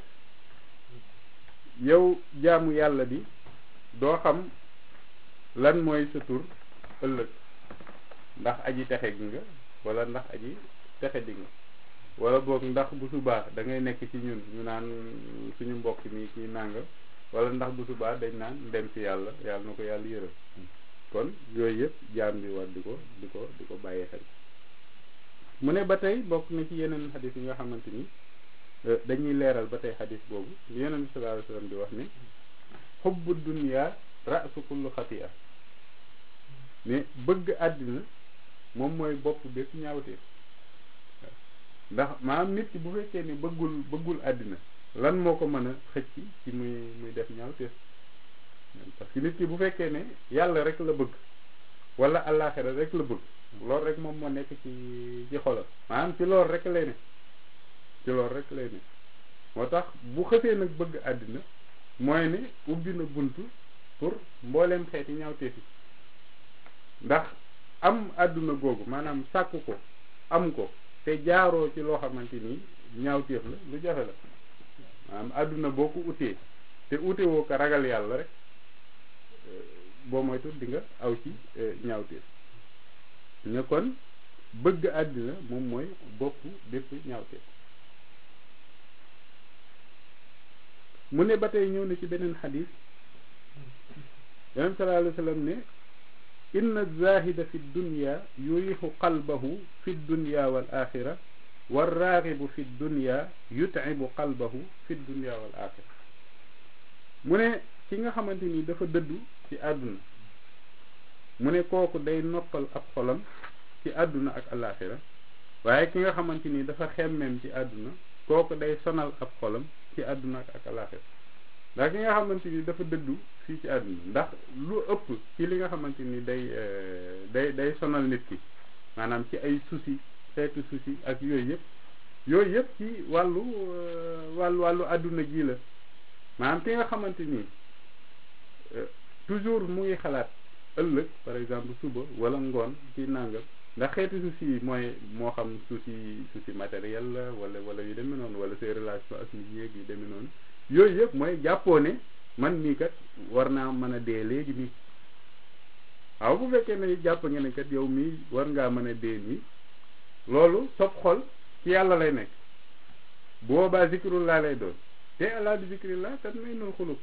yow jaamu yàlla bi doo xam lan mooy sa tur ëllëg ndax aji texe gi nga wala ndax aji texe di nga wala boog ndax bu subaa da ngay nekk ci ñun ñu naan suñu mbokk mi kii nànga wala ndax bu subaa dañ naan dem ci yàlla yàlla na ko yàlla yërëm kon yooyu yëpp jaam bi war di ko di ko di ko bàyyi xel mu ne ba tey bokk na ci yeneen xadis yi nga xamante ni dañuy leeral ba tey xadis boobu yeneen bi sallallahu alayhi wasallam di wax ni xubbu dunya ra'su kullu xati'a ne bëgg àddina moom mooy bopp bépp ñaawtee ndax maanaam nit ki bu fekkee ni bëggul bëggul àddina lan moo ko mën a xëcc ci muy muy def ñaawtee parce que nit ki bu fekkee ne yàlla rek la bëgg wala àllaaxira rek la bëgg loolu rek moom moo nekk ci ci xolam maanaam ci loolu rek lay ne ci loolu rek lay ne moo tax bu xësee nag bëgg àddina mooy ne ubbi na buntu pour mbooleem xeeti ñaawteef yi ndax am àdduna googu maanaam sàkk ko am ko te jaaroo ci loo xamante ni ñaawteef la lu jafe la maanaam àdduna boo ko utee te ute woo ko ragal yàlla rek boo moytu di nga aw ci ñaawteef ne kon bëgg àddina moom mooy bopp bépp ñaawteef mu ne ba tey ñëw na ci beneen xadis yonent sallallahu alayhi wa sallam ne inna zahida fi dunya yurixu qalbahu fi dunya wal axira war raaxibu fi dunya yut'ibu qalbahu fi dunya wal axira mu ne ki nga xamante ni dafa dëddu ci àdduna mu ne kooku day noppal ab xolam ci àdduna ak alaxira waaye ki nga xamante ni dafa xemmeem ci àdduna kooku day sonal ab xolam ci àdduna ak alaxira ndax ki nga xamante ni dafa dëddu fii ci àdduna ndax lu ëpp ci li nga xamante ni day day day sonal nit ki maanaam ci ay souci xeetu souci ak yooyu yëpp yooyu yëpp ci wàllu wàllu wàllu àdduna ji la maanaam ki nga xamante ni toujours mu ngi xalaat ëllëg par exemple suba wala ngoon ci nàngam ndax xeetu souci yi mooy moo xam souci souci matériel la wala wala yu demee noonu wala ses relations ak nit ñeeg yu demee noonu yooyu yëpp mooy jàppoo ne man mii kat war naa mën a dee léegi nii waaw bu fekkee ne jàpp nga ne kat yow mii war ngaa mën a dee nii loolu sob xol ci yàlla lay nekk bu boobaa zikrullah lay doon te alaa bi zikrillah kat may nul xulub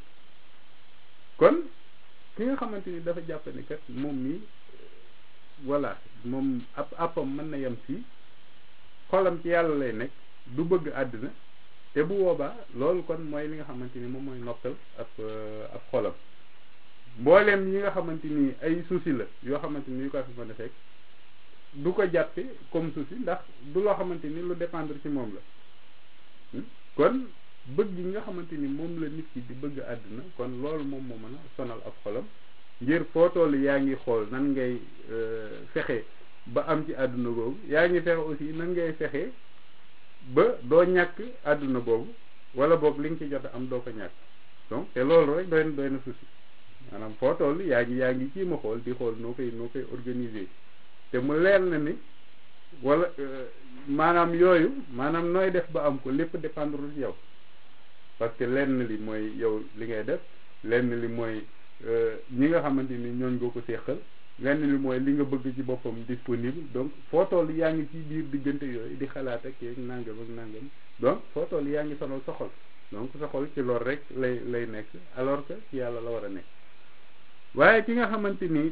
kon ki nga xamante ni dafa jàpp ne kat moom mii voilà moom ab appam mën na yem fii xolam ci yàlla lay nekk du bëgg àddina te bu boobaa loolu kon mooy li nga xamante ni moom mooy noppal ab ab xolam mbooleem yi nga xamante ni ay souci la yoo xamante ni yu ko fi mën a fekk du ko jàppe comme souci ndax du loo xamante ni lu dépendre ci moom la kon bëgg yi nga xamante ni moom la nit ki di bëgg àdduna kon loolu moom moo mën a sonal ab xolam ngir foo toll yaa ngi xool nan ngay fexe ba am ci àdduna boobu yaa ngi fexe aussi nan ngay fexe ba doo ñàkk àdduna boobu wala boog li nga ci jot a am doo ko ñàkk donc te loolu rek doy na doy na souci maanaam foo toll yaa ngi yaa ngi kii ma xool di xool noo koy noo koy organiser te mu leer na ni wala maanaam yooyu maanaam nooy def ba am ko lépp dépendre ci yow parce que lenn li mooy yow li ngay def lenn li mooy ñi nga xamante ni ñooñ nga ko seqal lenn li mooy li nga bëgg ci boppam disponible donc foo toll yaa ngi ci biir diggante yooyu di xalaat ak yeeg nangam ak nangam donc foo toll yaa ngi sonal sa xol donc sa xol ci loolu rek lay lay nekk alors que ci yàlla la war a nekk waaye ki nga xamante ni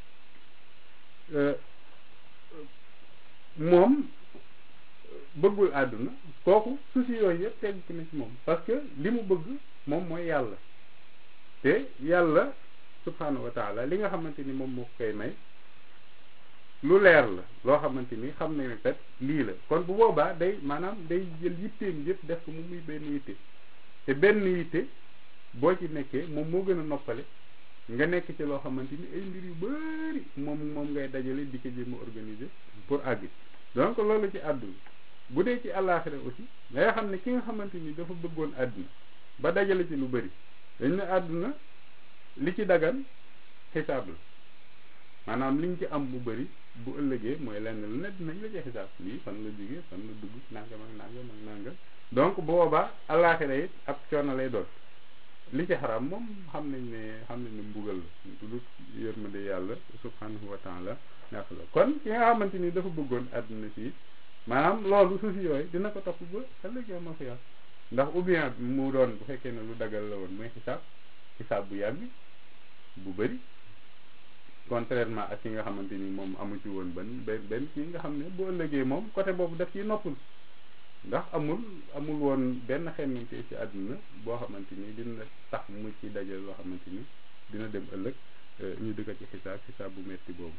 moom bëggul àdduna kooku souci yooyu yëpp tegg na ci moom parce que li mu bëgg moom mooy yàlla te yàlla subhanahu wa taala li nga xamante ni moom moo koy may lu leer la loo xamante ni xam na ne kat lii la kon bu boobaa day maanaam day jël yitteem yëpp def ko mu muy benn yitte te benn yitte boo ci nekkee moom moo gën a noppale nga nekk ci loo xamante ni ay mbir yu bari moom moom ngay dajale di ko jéem a organiser pour àgg donc loolu ci àdduna bu dee ci àllaaxira aussi ngay xam ne ki nga xamante ni dafa bëggoon àdduna ba dajale ci lu bari dañ ne àdduna li ci dagan xisaab la maanaam liñ ci am bu bari bu ëllëgee mooy lenn lu ne dinañ la ci xisaab lii fan la jógee fan la dugg nangam ak nangam ak nangam donc bu boobaa àllaaxira it ab coono lay doon li ci xaram moom xam nañ ne xam nañ ne mbugal la du yërmande yàlla subhanahu wa taala ñàkk la kon ki nga xamante ni dafa bëggoon àdduna si maanaam loolu suusi yooyu dina ko topp ba ëllëg yow ma fi yàlla ndax ou bien mu doon bu fekkee ne lu dagal la woon mooy xisaab xisaab bu yàgg bu bëri contrairement ak ki nga xamante ni moom amu ci woon benn benn benn kii nga xam ne bu ëllëgee moom côté boobu daf ciy noppul ndax amul amul woon benn xemmante ci àdduna boo xamante ni dina tax mu ci dajal loo xamante ni dina dem ëllëg ñu dëkk ci xisaab xisaab bu metti boobu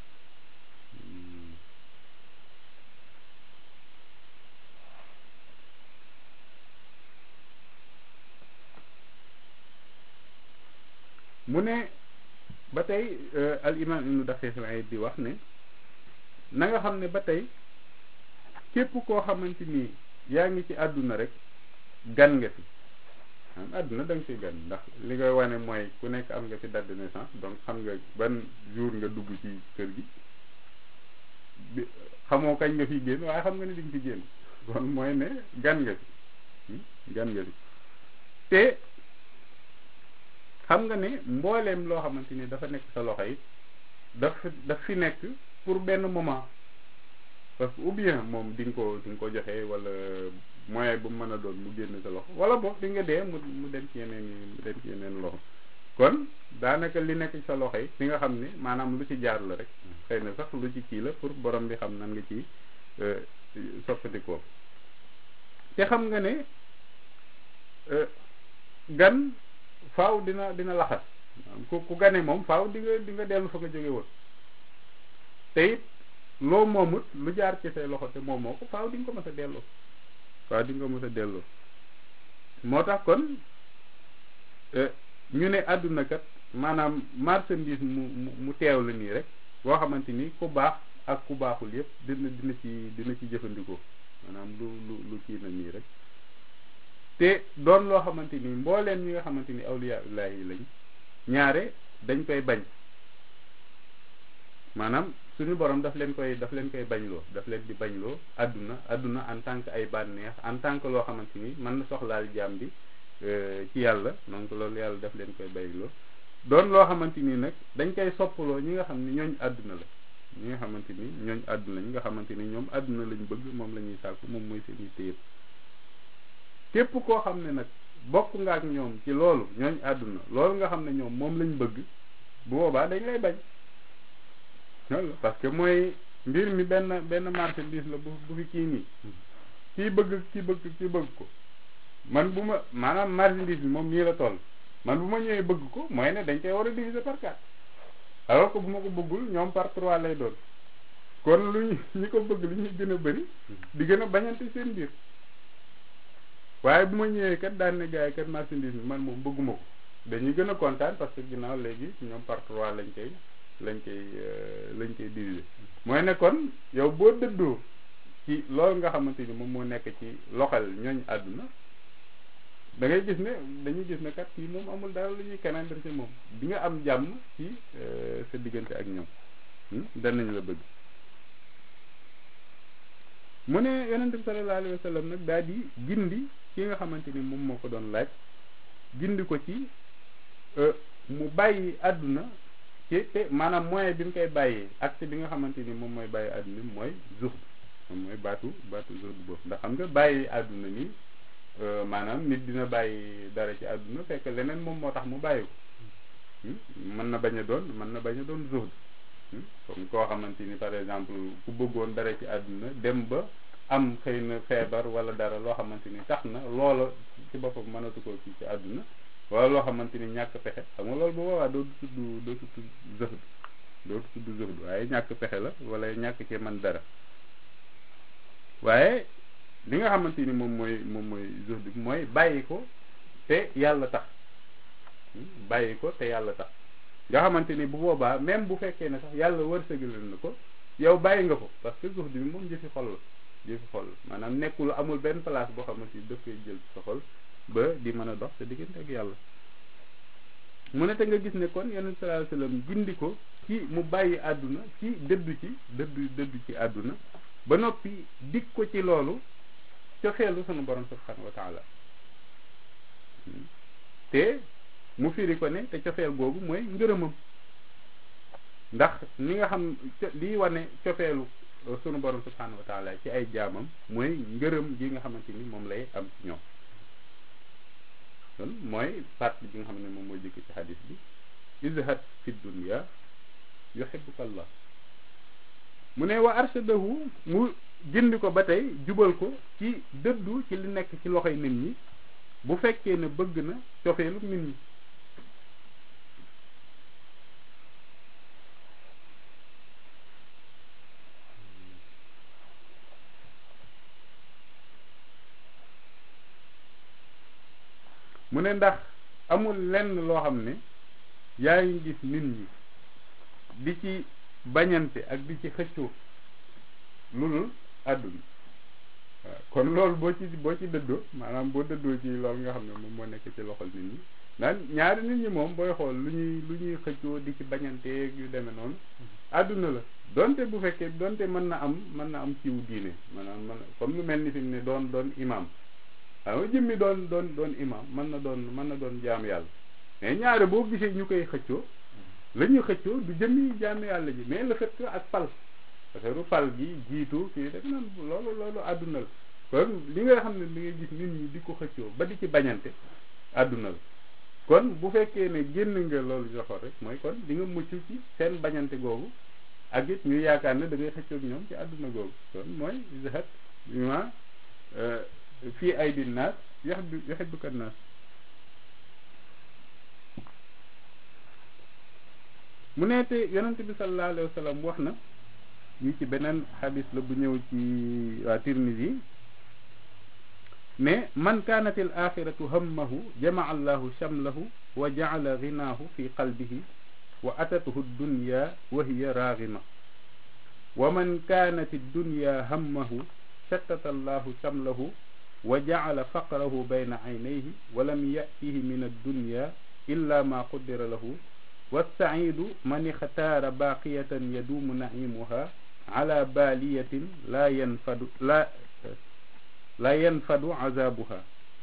mu ne ba tey al imam ibnu daqiq al di wax ne na nga xam ne ba tey képp koo xamante ni yaa ngi ci àdduna rek gan nga fi am àdduna da nga fi gan ndax li nga wane mooy ku nekk am nga fi date de naissance donc xam nga ban jour nga dugg ci kër gi bi xamoo kañ nga fi génn waaye xam nga ni di nga fi génn kon mooy ne gan nga fi gan nga fi te xam nga ne mbooleem loo xamante ni dafa nekk sa loxo yi daf daf fi nekk pour benn moment parce que ou bien moom di nga ko di nga ko joxe wala moyen bu mu mën a doon mu génn sa loxo wala boog di nga dee mu mu dem ci yeneen mu dem ci yeneen loxo kon daanaka li nekk ci sa loxo yi li nga xam ne maanaam lu ci jaar la rek xëy na sax lu ci kii la pour borom bi xam nan nga ci soppandikoo te xam nga ne gan faaw dina dina laxas ku ku gane moom faaw di nga di nga dellu fa nga jóge woon te it loo moomut lu jaar ci say loxo te moomoo ko faaw di nga ko mës a delloo faaw di nga ko mës a delloo moo tax kon ñu ne àdduna kat maanaam marchandise mu mu mu teew la nii rek boo xamante ni ku baax ak ku baaxul yëpp dina dina ci dina ci jëfandikoo maanaam lu lu lu kii na nii rek te doon loo xamante ni mbooleen ñi nga xamante ni awliya ullahi yi lañ ñaare dañ koy bañ maanaam suñu borom daf leen koy daf leen koy bañloo daf leen di bañloo àdduna àdduna en tant que ay bànneex en tant que loo xamante ni mën na soxlaal jaam bi ci yàlla donc loolu yàlla daf leen koy bañloo doon loo xamante ni nag dañ koy soppaloo ñi nga xam ne ñooñ àdduna la ñi nga xamante ni ñooñ àdduna ñi nga xamante ni ñoom àdduna lañ bëgg moom la ñuy sàkku moom mooy seen yitte yëpp képp koo xam ne nag bokk nga ak ñoom ci loolu ñooñ àdduna loolu nga xam ne ñoom moom lañ bëgg bu boobaa dañ lay bañ loolu parce que mooy mbir mi benn benn marchandise la bu bu fi kii nii kii bëgg kii bëgg kii bëgg ko man bu ma maanaam marchandise bi moom nii la toll man bu ma ñëwee bëgg ko mooy ne dañ koy war a diviser par quatre alors que bu ma ko bëggul ñoom par trois lay doon kon lu ñu ñi ko bëgg lu ñuy gën a bëri di gën a bañante seen biir waaye bu ma ñëwee kat daan ne gars yi kat marchandise bi man moom bëgguma ko dañuy gën a kontaan parce que ginnaaw léegi ñoom par trois lañ koy lañ koy lañ koy diviser mooy ne kon yow boo dëddoo ci loolu nga xamante ni moom moo nekk ci loxal ñooñ àdduna da ngay gis ne dañuy gis ne kat kii moom amul dara lu ñuy keneen dem ci moom di nga am jàmm ci sa diggante ak ñoom danañ la bëgg mu ne yonente bi sallallahu alayhi wa sallam nag daal di gindi ki nga xamante ni moom moo ko doon laaj gindi ko ci mu bàyyi àdduna ci te maanaam moyen bi mu koy bàyyee acte bi nga xamante ni moom mooy bàyyi àdduna mooy zuhd moom mooy baatu baatu zuhd boobu ndax xam nga bàyyi àdduna ni maanaam nit dina bàyyi dara ci àdduna fekk leneen moom moo tax mu bàyyi ko mën na bañ a doon mën na bañ a doon zuhd comme koo xamante ni par exemple ku bëggoon dara ci àdduna dem ba am xëy na feebar wala dara loo xamante ni tax na loola ci boppam mënatu ko ci ci àdduna wala loo xamante ni ñàkk pexe xam nga loolu bu boobaa dootu tudd dootu tudd zuhd dootu tudd zuhd waaye ñàkk pexe la wala ñàkk ci man dara waaye li nga xamante ni moom mooy moom mooy zuhd bi mooy bàyyi ko te yàlla tax bàyyi ko te yàlla tax nga xamante ni bu boobaa même bu fekkee ne sax yàlla wërsëgal na ko yow bàyyi nga ko parce que zuhd bi moom jëfi xol la jëfi xol la maanaam nekkul amul benn place boo xamante ni daf koy jël sa xol ba di mën a dox sa diggante ak yàlla mu ne te nga gis ne kon yonent sallallahu alayhi wasallam gindi ko ci mu bàyyi àdduna ci dëddu ci dëddu dëddu ci àdduna ba noppi dig ko ci loolu cofeelu sunu borom subhanahu wa taala te mu firi ko ne te cofeel googu mooy ngërëmam ndax ni nga xam liy wane cofeelu sunu borom subhanahu wa taala ci ay jaamam mooy ngërëm gi nga xamante ni moom lay am ci ñoom kon mooy partie bi nga xam ne moom mooy jëkk ci xadis bi izhad fi dunya yuhibbuka allah mu ne wa arshadahu mu gindi ko ba tey jubal ko ci dëddu ci li nekk ci loxoy nit ñi bu fekkee ne bëgg na cofeelu nit ñi mu ne ndax amul lenn loo xam ne yaa ngi gis nit ñi di ci bañante ak di ci xëccoo lu dul àdduna waaw kon loolu boo ci boo ci dëddoo maanaam boo dëddoo ci loolu nga xam ne moom moo nekk ci loxol nit ñi naan ñaari nit ñi moom booy xool lu ñuy lu ñuy xëccoo di ci bañanteeg yu demee noonu àdduna la donte bu fekkee donte mën na am mën na am ciw diine maanaam man comme lu mel ni fi mu ne doon doon imam waaw jëmmi doon doon doon imam mën na doon mën na doon jaam yàlla mais ñaare boo gisee ñu koy xëccoo la ñuy xëccoo du jëmmi jaam yàlla ji mais le fait que ak fal parce que fal gi jiitu kii def nan loolu loolu àdduna la kon li nga xam ne li ngay gis nit ñi di ko xëccoo ba di ci bañante àdduna la kon bu fekkee ne génn nga loolu joxoon rek mooy kon di nga mucc ci seen bañante googu ak it ñu yaakaar ne da ngay xëccoog ñoom ci àdduna googu kon mooy zahat ma fii ay di naas yuhibbu yuhibbuka naas mu ne te yonente bi sallallahu alayhi wa sallam wax na ñu ci beneen xadis la bu ñëw ci waa Tirmisi ne man kaanat al axiratu hammahu jamaa allahu shamlahu wa jaala ginaahu fi qalbihi wa atathu dunya wa hiya raagima wa man kaanat dunya hammahu shattata allahu shamlahu wa jaala faqrahu bayna aynayhi wa lam yatihi min addunya illa ma qudira lahu والسعيد من اختار باقية يدوم نعيمها على بالية لا ينفد لا لا ينفد عذابها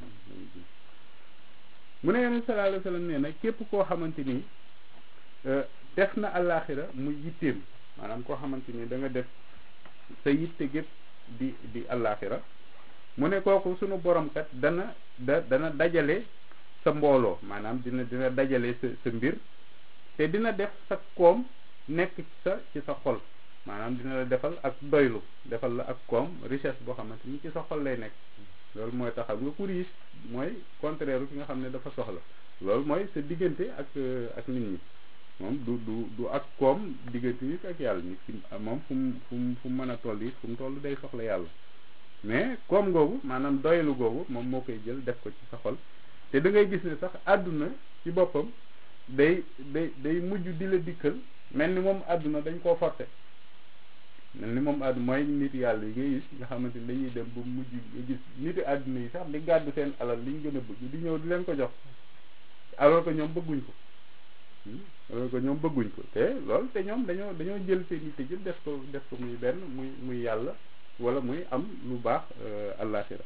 mu ne yonent sallallahu alayhi wa sallam nee na képp koo xamante ni def na àllaaxira mu yitteem maanaam koo xamante ni da nga def sa yitte gépp di di àllaaxira mu ne kooku sunu borom kat dana da dana dajale sa mbooloo maanaam dina dina dajale sa sa mbir te dina def sa koom nekk sa ci sa xol maanaam dina la defal ak doylu defal la ak koom richesse boo xamante ni ci sa xol lay nekk loolu mooy taxaw nga ku riche mooy contraire ki nga xam ne dafa soxla loolu mooy sa diggante ak ak nit ñi moom du du du ak koom diggante nit ak yàlla nit ki moom fu mu fu mu fu mu mën a toll it fu mu toll day soxla yàlla mais koom googu maanaam doylu googu moom moo koy jël def ko ci sa xol te da ngay gis ne sax àdduna ci boppam day day day mujj di la dikkal mel ni moom àdduna dañ koo forcé mel ni moom àdduna mooy nit yàlla yi ngay gis nga xamante ni dañuy dem ba mujj nga gis niti àdduna yi sax di gàddu seen alal liñ gën a bëgg di ñëw di leen ko jox alors que ñoom bëgguñ ko alors que ñoom bëgguñ ko te loolu te ñoom dañoo dañoo jël seen nit jël def ko def ko muy benn muy muy yàlla wala muy am lu baax àllaaxira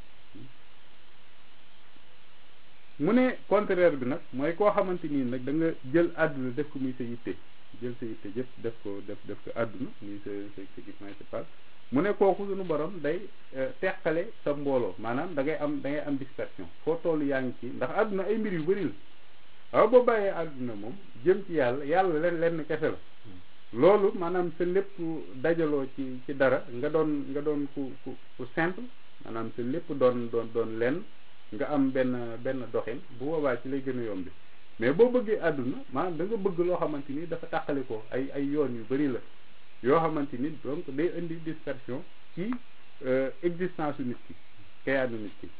mu ne contraire bi nag mooy koo xamante nii nag da nga jël àdduna def ko muy sa yitte jël sa yitte yëpp def ko def def ko àdduna muy sa sa kii principal mu ne kooku suñu borom day teqale sa mbooloo maanaam da ngay am da ngay am dispersion foo toll yaa ngi ci ndax àdduna ay mbir yu bëri la waaw boo bàyyee àdduna moom jëm ci yàlla yàlla leen lenn kese la loolu maanaam sa lépp dajaloo ci ci dara nga doon nga doon ku ku ku simple maanaam sa lépp doon doon doon lenn nga am benn benn doxin bu boobaa ci lay gën a yombi mais boo bëggee àdduna maanaam da nga bëgg loo xamante ni dafa tàqali ko ay ay yoon yu bari la yoo xamante ni donc day indi dispersion ci existence su nit ki kayaanu nit ki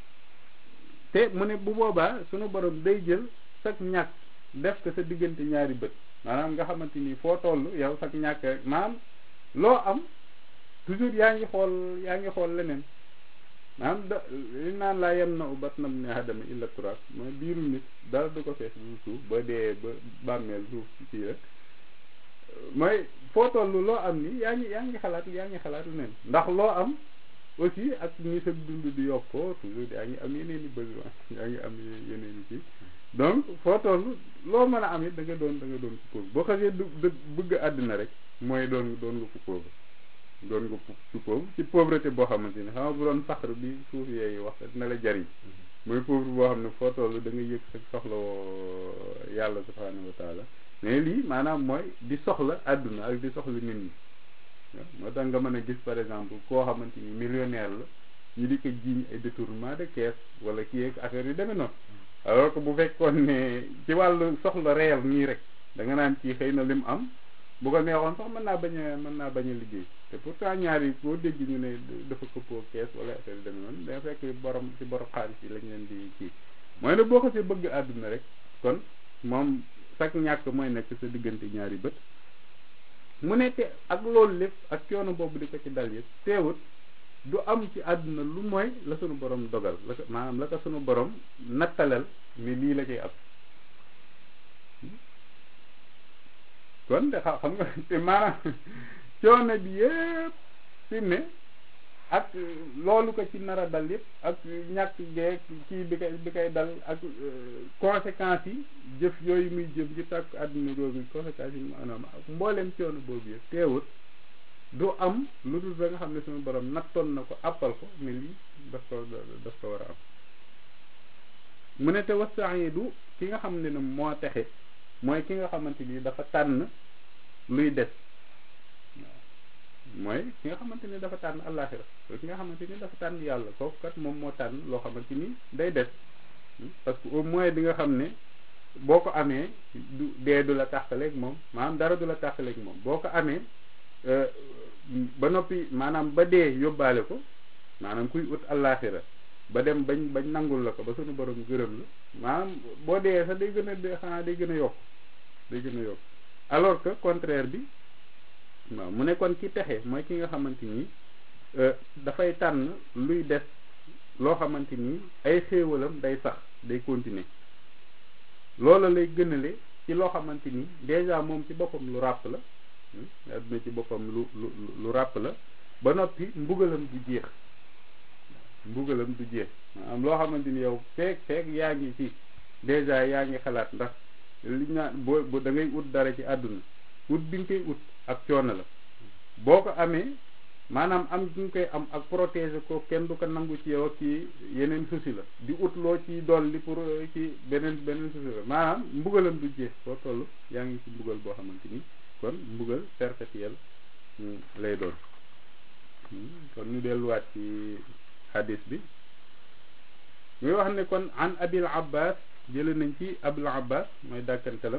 te mu ne bu boobaa sunu borom day jël sag ñàkk def ko sa diggante ñaari bët maanaam nga xamante ni foo toll yow sag ñàkk rek maanaam loo am toujours yaa ngi xool yaa ngi xool leneen maanaam da li naan laa yem na u bat nam ne adama illa turaab mooy biiru nit dara du ko fees lu suuf ba dee ba bàmmeel suuf ci rek mooy foo toll loo am ni yaa ngi yaa ngi xalaat yaa ngi xalaat nen ndax loo am aussi ak ni sa dund di yokkoo toujours yaa ngi am yeneen i besoin yaa ngi am yeneen i ci donc foo toll loo mën a am it da nga doon da nga doon ku pauvre boo xasee du bëgg àddina rek mooy doon doon nga ku pauvre doon nga ku pauvre ci pauvreté boo xamante ni xam nga bu doon faxar bi suuf yeeyu wax dina la jariñ mooy pauvre boo xam ne foo toll da nga yëg sa soxla yàlla subhanahu wa taala mais lii maanaam mooy di soxla àdduna ak di soxla nit ñi moo tax nga mën a gis par exemple koo xamante ni millionnaire la ñu di ko jiiñ ay détournement de caisse wala kii ak affaire yu demee noonu alors que bu fekkoon ne ci wàllu soxla réel nii rek da nga naan kii xëy na lim am bu ko neexoon sax mën naa bañ a mën naa bañ a liggéey te pourtant ñaar yi boo dégg ñu ne dafa këppoo kees wala affaire yu demee noonu da fekk borom ci borom xaalis yi lañ leen di kii mooy ne boo ko see bëgg àdduna rek kon moom sax ñàkk mooy nekk sa diggante ñaari bët mu ne te ak loolu lépp ak coono boobu di ko ci dal yëpp teewut du am ci àdduna lu mooy la sunu borom dogal la ko maanaam la ko sunu borom nattalal ni lii la koy am kon de xam nga te maanaam coono bi yëpp fi ne ak loolu ko ci nar a dal yëpp ak ñàkk geeg kii bi koy bi koy dal ak conséquences yi jëf yooyu muy jëm ci tàkk àdduna googu conséquences yi maanaam ak mbooleem coono boobu yëpp teewut du am lu dul ba nga xam ne suñu borom nattoon na ko àppal ko ne lii daf ko daf ko war a am mu ne te wasa'idu ki nga xam ne ne moo texe mooy ki nga xamante ni dafa tànn luy des mooy ki nga xamante ni dafa tànn àllaaxira ki nga xamante ni dafa tànn yàlla kooku kat moom moo tànn loo xamante ni day des parce que au moins di nga xam ne boo ko amee du dee du la tàqaleeg moom maanaam dara du la tàqaleeg moom boo ko amee ba noppi maanaam ba dee yóbbaale ko maanaam kuy ut àllaaxira ba dem bañ bañ nangul la ko ba suñu borom gërëm la maanaam boo dee sax day gën a de xanaa day gën a yokk day gën a yokk alors que contraire bi waaw mu ne kon ki texe mooy ki nga xamante ni dafay tànn luy des loo xamante ni ay xéewalam day sax day continuer loola lay gënale ci loo xamante ni déjà moom ci boppam lu ràpp la adduna ci boppam lu lu lu ràpp la ba noppi mbugalam du jeex mbugalam du jeex maanaam loo xamante ni yow feek feek yaa ngi ci déjà yaa ngi xalaat ndax li naan boo boo da ngay ut dara ci àdduna ut bi nga koy ut ak coono la boo ko amee maanaam am gi nga koy am ak protéger ko kenn du ko nangu ci yow ak ci yeneen souci la di ut loo ci dolli pour ci beneen beneen souci la maanaam mbugalam du jeex foo toll yaa ngi ci mbugal boo xamante ni kon mbugal perpétuel lay doon kon ñu delluwaat ci hadis bi muy wax ne kon an abil abbas jële nañ ci abul abbas mooy dàkkantalam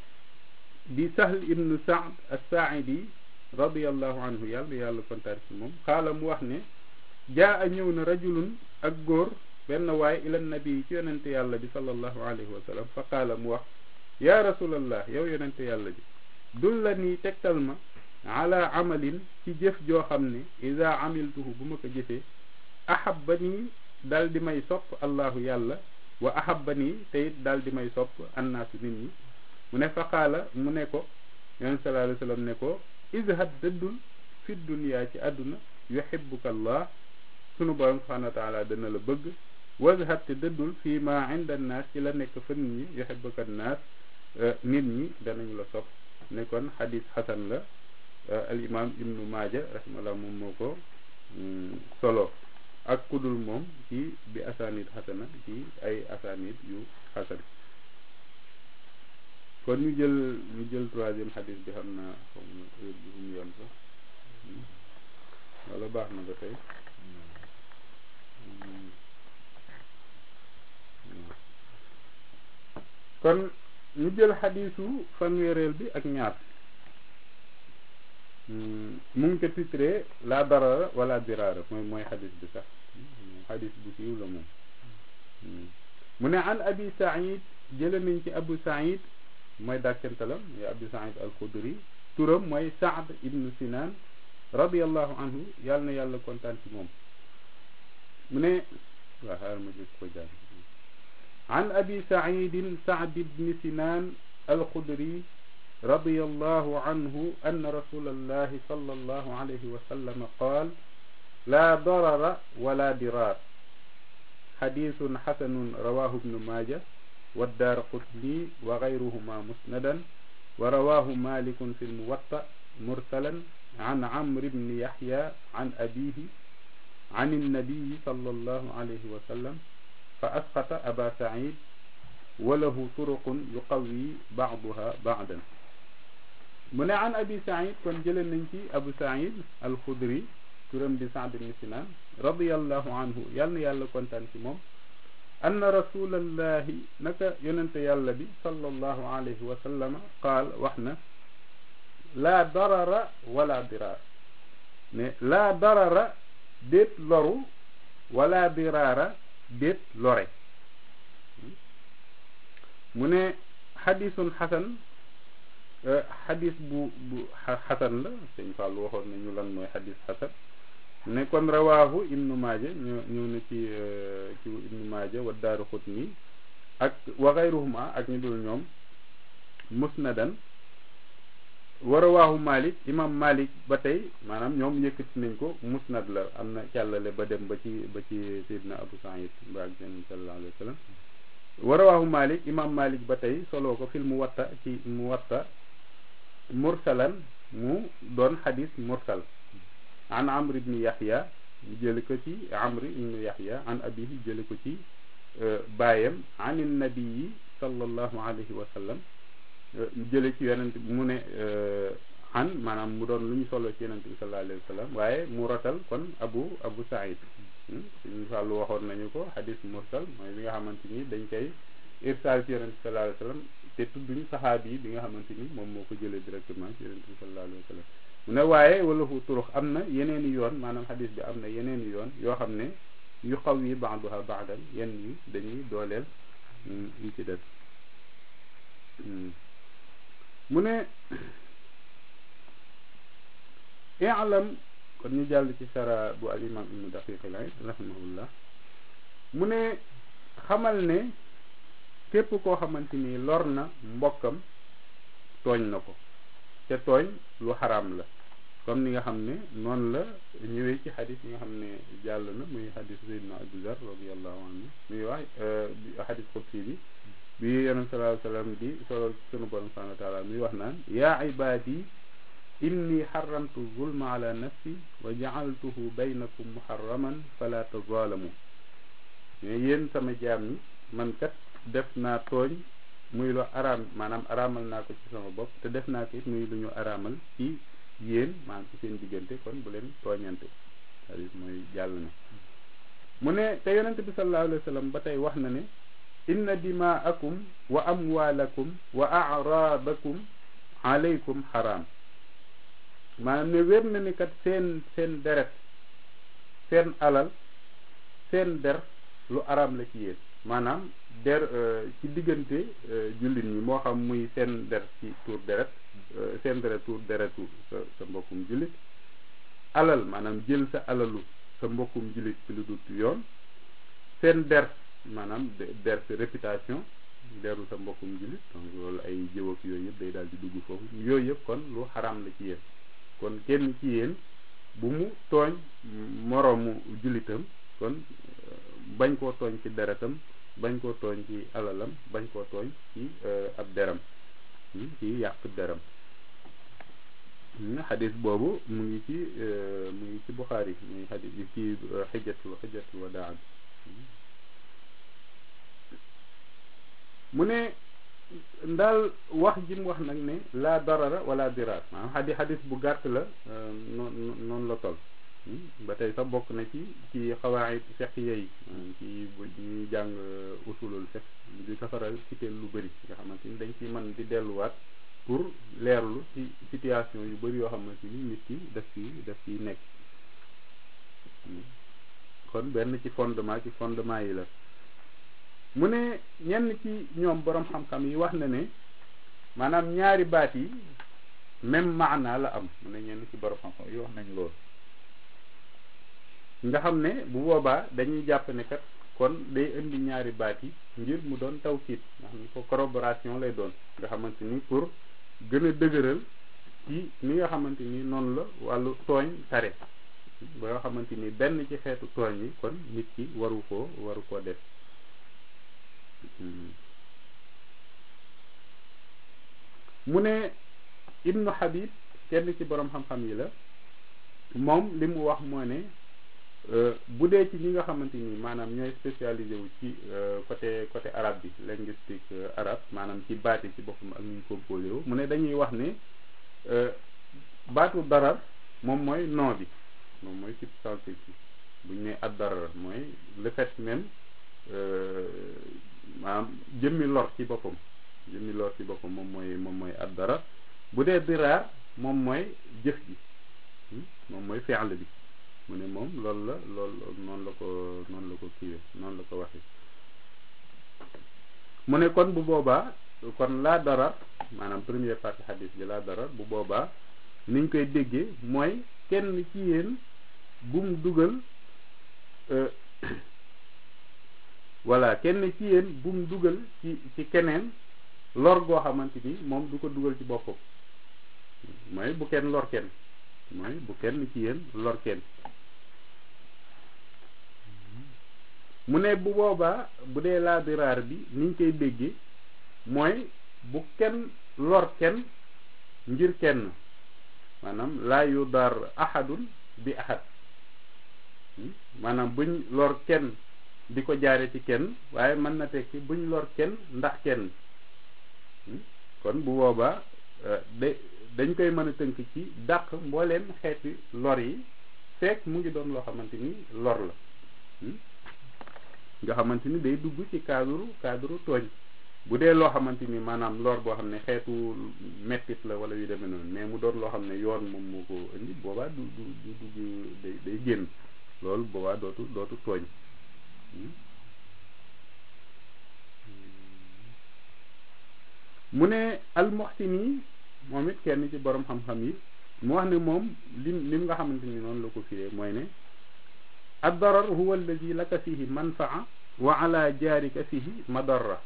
di sahl ibnu saad as-saaidi radiallahu anhu yàlla yàlla kontaan ci moom xaala mu wax ne jaa a ñëw na rajulun ak góor benn waay ila nabi ci yonente yàlla bi sallallahu alayhi wa sallam fa qaala mu wax yaa rasulallah yow yonente yàlla bi dul la nii tegtal ma ala amalin ci jëf joo xam ne ida amiltuhu bu ma ko jëfee ahabba nii dal di may sopp allahu yàlla wa ahabba nii te it dal di may sopp annaasu nit ñi mu ne fa qaala mu ne ko yonent sallallahu alayhi wa sallam ne ko izhad dëddul fi dunya ci àdduna yuhibbuka allah sunu borom subhanahu wa taala dana la bëgg wazhad te dëddul fii ma inda naas ci la nekk fa nit ñi yuhibbuka naas nit ñi danañ la sopp ne kon xadis xasan la al imam ibnu maaja rahimahullah moom moo ko solo ak kudul moom ci bi asanid xasana ci ay asanid yu xasan kon ñu jël ñu jël troisième xadis bi xam naa xaw ma heure bi fu mu yem sax wala baax na ba tey kon ñu jël xadisu fanweereel bi ak ñaar mu ngi ko titré la darara wala dirara mooy mooy xadis bi sax xadis bu siiw la moom mu ne an abi saïd jële nañ ci abu saïd mooy dàkkantalam ya abu saïd al xudri turam mooy saad ibnu sinan radiallahu anhu yàlla na yàlla kontaan ci moom mu ne waa xaaral ma jëkk ko jàng an abi saidin saad ibni sinan alxudri رضي الله عنه أن رسول الله صلى الله عليه وسلم قال لا ضرر ولا ضرار حديث حسن رواه ابن ماجه والدار قطني وغيرهما مسندا ورواه مالك في الموطأ مرسلا عن عمرو بن يحيى عن أبيه عن النبي صلى الله عليه وسلم فأسقط أبا سعيد وله طرق يقوي بعضها بعضا mu ne an abi saïd kon jële nañ ci abu saïd alxudri turam di saad ibn sinan radiallahu anhu yàlla na yàlla kontaan ci moom anna rasulallahi naka yonente yàlla bi sallallahu alayhi wa sallama qaal wax na laa darara wala diraar ne laa darara déet loru wala diraara déet lore mu ne xadisun xasan xadis bu bu xasan la sëñ Fall waxoon nañu lan mooy xadis xasan ne kon rawaahu ibnu maaja ñëw ñëw na ci ci ibnu maaja wa daaru xutni ak wa xayruhuma ak ñu dul ñoom musnadan wa rawaahu malik imam malik ba tey maanaam ñoom yëkkati nañ ko musnad la am na càllale ba dem ba ci ba ci sayidna abu saïd ba ak seen sallallahu alayhi wa sallam wa rawaahu malik imam malik ba tey soloo ko fil muwatta ci muwatta mursalan mu doon xadis mursal an amr ibni yaxya jële ko ci amr ibni yaxya an abihi jële ko ci baayam an nabii sallallahu alayhi wa sallam jële ci yonent mu ne xan maanaam mu doon lu ñu solo ci yonent bi sallallahu alayhi wa sallam waaye mu rotal kon abu abu saïd suñu fàllu waxoon nañu ko xadis mursal mooy bi nga xamante ni dañ koy irsaal ci yonent bi sallallahu alayhi wa sallam te tudduñu saxaabi yi bi nga xamante ni moom moo ko jëlee directement ci yonent bi sallallahu alayhi wa sallam mu ne waaye wala fu turux am na yeneeni yoon maanaam xadis bi am na yeneeni yoon yoo xam ne yu xaw yi baaduha baadan yenn yi dañuy dooleel yi ci des mu ne i'lam kon ñu jàll ci sara bu al imam ibnu daqiq al-aid rahimahullah mu ne xamal ne képp koo xamante ni lor na mbokkam tooñ na ko te tooñ lu xaraam la comme ni nga xam ne noonu la ñëwee ci xadis yi nga xam ne jàll na muy xadis sayyidina Abu Zar radiyallahu anhu muy wax xadis qudsi bi bi yonent sallallahu alayhi wa sallam di solo sunu borom subhanahu wa taala muy wax naan yaa ibaadi inni xaramtu zulma ala nafsi wa jacaltuhu baynakum muharraman fala tazaalamu mais yéen sama jaam ñi man kat def naa tooñ muy lu araam maanaam araamal naa ko ci sama bopp te def naa ko it muy lu ñu araamal ci yéen maanaam ci seen diggante kon bu leen tooñante c'est-à-dire mooy jàll na mu ne te yonente bi sallallahu alayhi wa sallam ba tey wax na ne inna dimaakum wa amwaalakum wa araadakum alaykum xaraam maanaam ne wér na ni kat seen seen deret seen alal seen der lu araam la ci yéen maanaam der ci diggante jullit ñi moo xam muy seen der ci tuur deret seen deret tuur deretu sa sa mbokkum jullit alal maanaam jël sa alalu sa mbokkum jullit ci lu dut yoon seen der maanaam der sa réputation deru sa mbokkum jullit donc loolu ay jëw ak yooyu yëpp day daal di dugg foofu yooyu yëpp kon lu xaraam la ci yéen kon kenn ci yéen bu mu tooñ moroomu jullitam kon bañ koo tooñ ci deretam bañ koo tooñ ci alalam bañ koo tooñ ci ab deram ci yàq deram xadis boobu mu ngi ci mu ngi ci Buxaari muy xadis ci xijjatul xijjatul wadaa mu ne ndaal wax ji mu wax nag ne la darara wala diraar maanaam xadi xadis bu gàtt la noonu noonu la toll ba tey sax bokk na ci ci xawaayit fiqh yi ci bu ñuy jàng usulul fiqh di safaral cité lu bëri nga xamante ni dañ ciy mën di delluwaat pour leerlu ci situation yu bëri yoo xamante ni nit ki daf ci daf ciy nekk kon benn ci fondement ci fondement yi la mu ne ñenn ci ñoom borom xam-xam yi wax na ne maanaam ñaari baat yi même maana la am mu ne ñenn ci borom xam-xam yi wax nañ loolu nga xam ne bu boobaa dañuy jàpp ne kat kon day indi ñaari baat yi ngir mu doon tawkiit nga xam ne ko corroboration lay doon nga xamante ni pour gën a dëgëral ci ni nga xamante ni noonu la wàllu tooñ tare ba nga xamante ni benn ci xeetu tooñ yi kon nit ki waru koo waru koo def mu ne ibnu habib kenn ci borom xam-xam yi la moom li mu wax moo ne bu dee ci ñi nga xamante ni maanaam ñooy spécialisé wu ci côté côté arabe bi linguistique arabe maanaam ci baati ci boppam ak ñu composé wu mu ne dañuy wax ne baatu darar moom mooy nom bi moom mooy substantif bi bu ñu nee ad darar mooy le fait même maanaam jëmmi lor ci boppam jëmmi lor ci boppam moom mooy moom mooy ad darar bu dee diraar moom mooy jëf ji moom mooy fi'l bi mu ne moom loolu la loolu noonu la ko noonu la ko kiiwee noonu la ko waxee mu ne kon bu boobaa kon laa darar maanaam première partie hadis bi laa darar bu boobaa niñ koy déggee mooy kenn ci yéen bum dugal voilà kenn ci yéen bum dugal ci ci keneen lor goo xamante ni moom du ko dugal ci boppam mooy bu kenn lor kenn mooy bu kenn ci yéen lor kenn mu ne bu boobaa bu dee laa diraar bi niñ koy déggee mooy bu kenn lor kenn ngir kenn maanaam laa yu dar ahadun bi ahad maanaam buñ lor kenn di ko jaare ci kenn waaye mën na tekki buñ lor kenn ndax kenn kon bu boobaa de dañ koy mën a tënk ci dàq mbooleem xeeti lor yi fekk mu ngi doon loo xamante ni lor la nga xamante ni day dugg ci cadre cadre tooñ bu dee loo xamante ni maanaam lor boo xam ne xeetu mettit la wala yu demee noonu mais mu doon loo xam ne yoon moom moo ko indi boobaa du du du dugg day day génn loolu boobaa dootu dootu tooñ mu ne almuxsini moom it kenn ci borom xam-xam yi mu wax ne moom lim lim nga xamante ni noonu la ko firee mooy ne ad darar huwa alladi laka fihi manfaa wa ala jaarika fihi madarra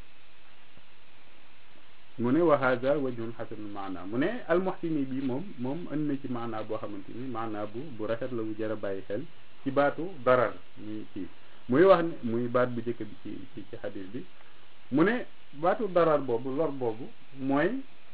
mu ne wa hada wajhun xasanul maana mu ne almuxsini bi moom moom ënd na ci maanaa boo xamante ni maanaa bu bu rafet la bu jar a bàyyi xel ci baatu darar muy kii muy wax ne muy baat bu njëkk bi ci ci ci xadis bi mu ne baatu darar boobu lor boobu mooy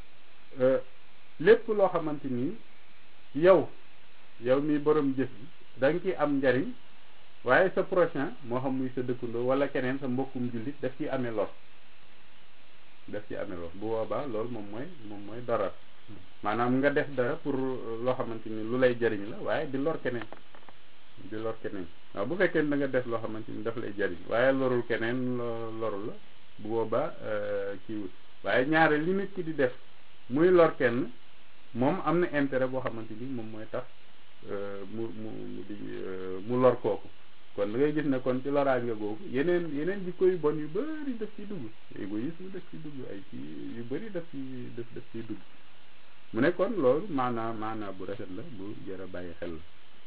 lépp loo xamante ni yow yow mi borom jëf bi da nga ciy am njariñ waaye sa prochain moo xam muy sa dëkkandoo wala keneen sa mbokkum jullit daf ciy amee lor daf ci amee lor bu boobaa loolu moom mooy moom mooy darar maanaam nga def dara pour loo xamante ni lu lay jariñ la waaye di lor keneen di lor keneen waaw bu fekkee da nga def loo xamante ni daf lay jariñ waaye lorul keneen loru la bu boobaa kii wut waaye ñaare li nit ki di def muy lor kenn moom am na intérêt boo xamante ni moom mooy tax mu mu mu di mu lor kooku kon da ngay gis ne kon ci loraange googu yeneen yeneen jikko yu bon yu bëri daf ciy dugg égoïsme daf ciy dugg ay ci yu bëri daf ci daf daf ciy dugg mu ne kon loolu maanaa maanaa bu rafet la bu jar a bàyyi xel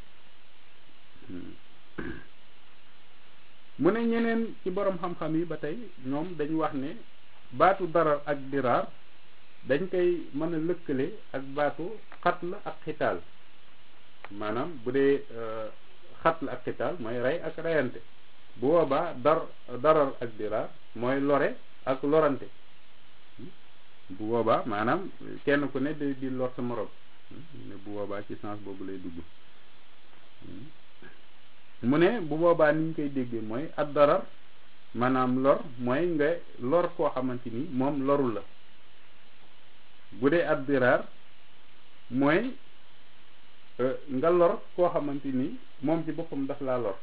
la mu ne ñeneen ci borom xam-xam yi ba tey ñoom dañu wax ne baatu darar ak diraar dañ koy mën a lëkkale ak baatu xatl ak xitaal maanaam bu dee xatl ak xitaal mooy rey ak reyante bu boobaa dar darar ak diraar mooy lore ak lorante bu boobaa maanaam kenn ku ne di di lor sa morom ne bu boobaa ci sens boobu lay dugg mu ne bu boobaa ni ñu koy déggee mooy ad darar maanaam lor mooy nga lor koo xamante ni moom loru la bu dee ad diraar mooy nga lor koo xamante ni moom ci boppam daf laa lor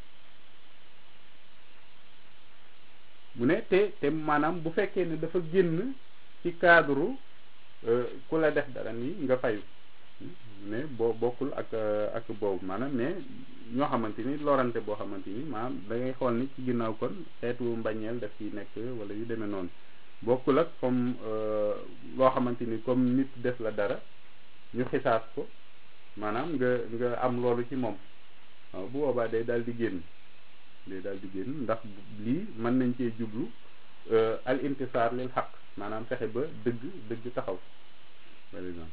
mu ne te te maanaam bu fekkee ne dafa génn ci cadre ku la def dara nii nga fayu mais boo bokkul ak ak boobu maanaam mais ñoo xamante ni lorante boo xamante ni maanaam da ngay xool ni ci ginnaaw kon xeetu mbañeel daf ciy nekk wala yu demee noonu bokkul ak comme loo xamante ni comme nit def la dara ñu xisaas ko maanaam nga nga am loolu ci moom waaw bu boobaa day daal di génn day daal di génn ndax lii mën nañ cee jublu al intisaar lil xaq maanaam fexe ba dëgg dëgg taxaw par exemple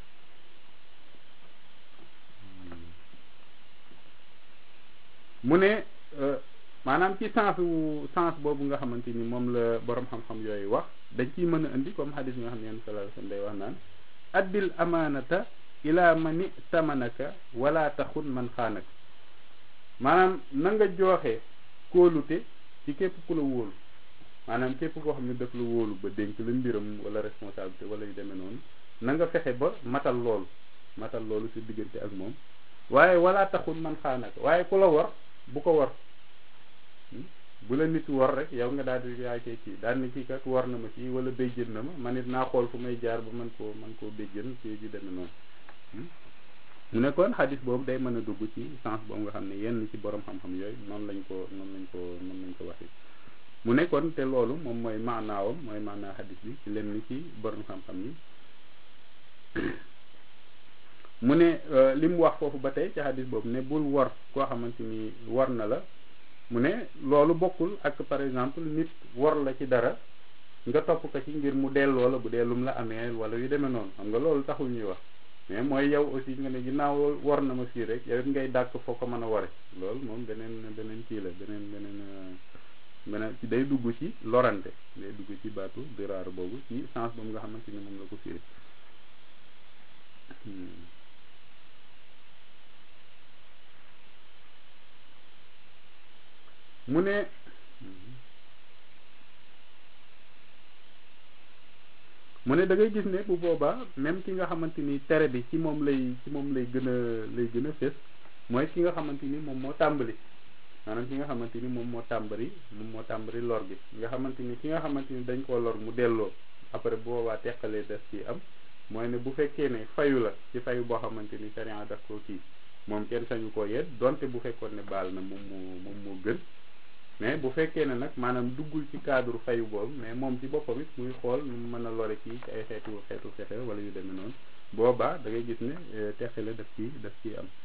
mu ne maanaam ci sens wu sens boobu nga xamante ni moom la borom xam-xam yooyu wax dañ ciy mën a indi comme xadis bi nga xam ne yenn sallallahu alayhi wasallam day wax naan addil amaanata ila mani tamanaka wala taxun man xaanaka maanaam na nga jooxe kóolute ci képp ku la wóolu maanaam képp koo xam ne daf la wóolu ba dénk la mbiram wala responsabilité wala yu demee noonu na nga fexe ba matal loolu matal loolu sa diggante ak moom waaye wala taxun man xaanaka waaye ku la war bu ko war bu la nit war rek yow nga daal di yaay koy kii daal ni kii kat war na ma kii wala béjjën na ma man it naa xool fu may jaar ba mën koo mën koo béjjën kii ji demee noonu mu ne kon xadis boobu day mën a dugg ci sens boobu nga xam ne yenn ci borom xam-xam yooyu noonu lañ ko noonu lañ ko noonu lañ ko waxee mu ne kon te loolu moom mooy maanaawam mooy maanaa xadis bi ci lenn ci borom xam-xam yi mu ne li mu wax foofu ba tey ci xadis boobu ne bul war koo xamante ni war na la mu ne loolu bokkul ak par exemple nit war la ci dara nga topp ko ci ngir mu delloo la bu dee lum la amee wala yu demee noonu xam nga loolu taxul ñuy wax mais mooy yow aussi nga ne ginnaaw war na ma fii rek yow it ngay dàkk foo ko mën a ware loolu moom beneen beneen kii la beneen beneen beneen ci day dugg ci lorante day dugg ci baatu diraar boobu ci sens boobu nga xamante ni moom la ko firi mu ne mu ne da ngay gis ne bu boobaa même ki nga xamante ni tere bi ci moom lay ci moom lay gën a lay gën a fés mooy ki nga xamante ni moom moo tàmbali maanaam ki nga xamante ni moom moo tàmbali moom moo tàmbali lor gi nga xamante ni ki nga xamante ni dañ koo lor mu delloo après bu boobaa teqalee des ci am mooy ne bu fekkee ne fayu la ci fayu boo xamante ni sharia daf ko kii moom kenn sañu koo yedd donte bu fekkoon ne baal na moom moo moom moo gën mais bu fekkee ne nag maanaam duggul ci cadre fayu boobu mais moom ci boppam it muy xool nu mu mën a lore kii ci ay xeetu xeetu fexe wala yu demee noonu boobaa da ngay gis ne teqale daf ci daf ciy am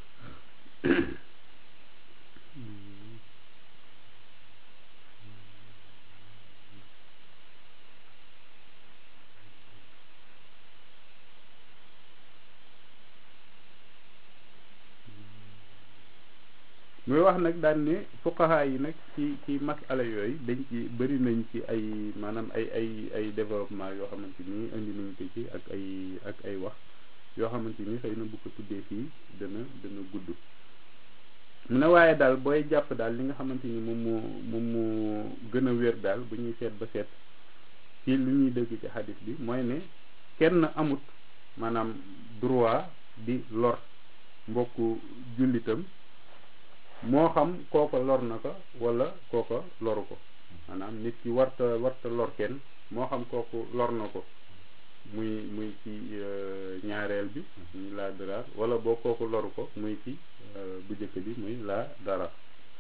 muy wax nag daan ne fuqaha yi nag ci ci masala yooyu dañ ci bëri nañ ci ay maanaam ay ay ay développement yoo xamante ni indi nañ ko ci ak ay ak ay wax yoo xamante ni xëy na bu ko tuddee fii dana dana gudd mu ne waaye daal booy jàpp daal li nga xamante ni moom moo moom moo gën a wér daal bu ñuy seet ba seet ci lu ñuy dégg ci xadis bi mooy ne kenn amut maanaam droit di lor mbokku jullitam moo xam kooko lor na ko wala kooko loru ko maanaam nit ki warta warta lor kenn moo xam kooku lor na ko muy muy ci ñaareel bi muy laa dara wala boo kooku loru ko muy ci bu jëkk bi muy laa dara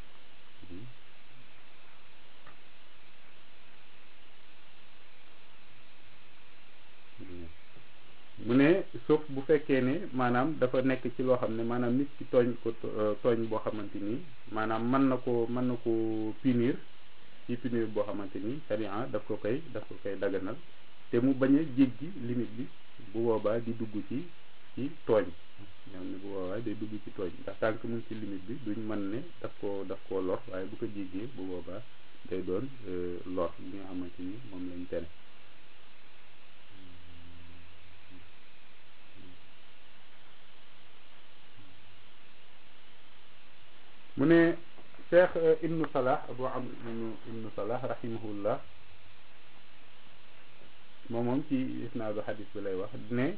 mu ne sauf bu fekkee ne maanaam dafa nekk ci loo xam ne maanaam nit ki tooñ ko tooñ boo xamante ni maanaam mën na ko mën na ko punir ci punir boo xamante ni sharia daf ko koy daf ko koy daganal te mu bañ a jéggi limite bi bu boobaa di dugg ci ci tooñ ñoom ne bu boobaa day dugg ci tooñ ndax tànk mu ci limite bi duñ mën ne daf koo daf koo lor waaye bu ko jéggee bu boobaa day doon lor li nga xamante ni moom lañ tere mu ne cheikh ibnu salah abu amr ibnu ibnu salah rahimahullah moom moom ci isnaadu xadis bi lay wax ne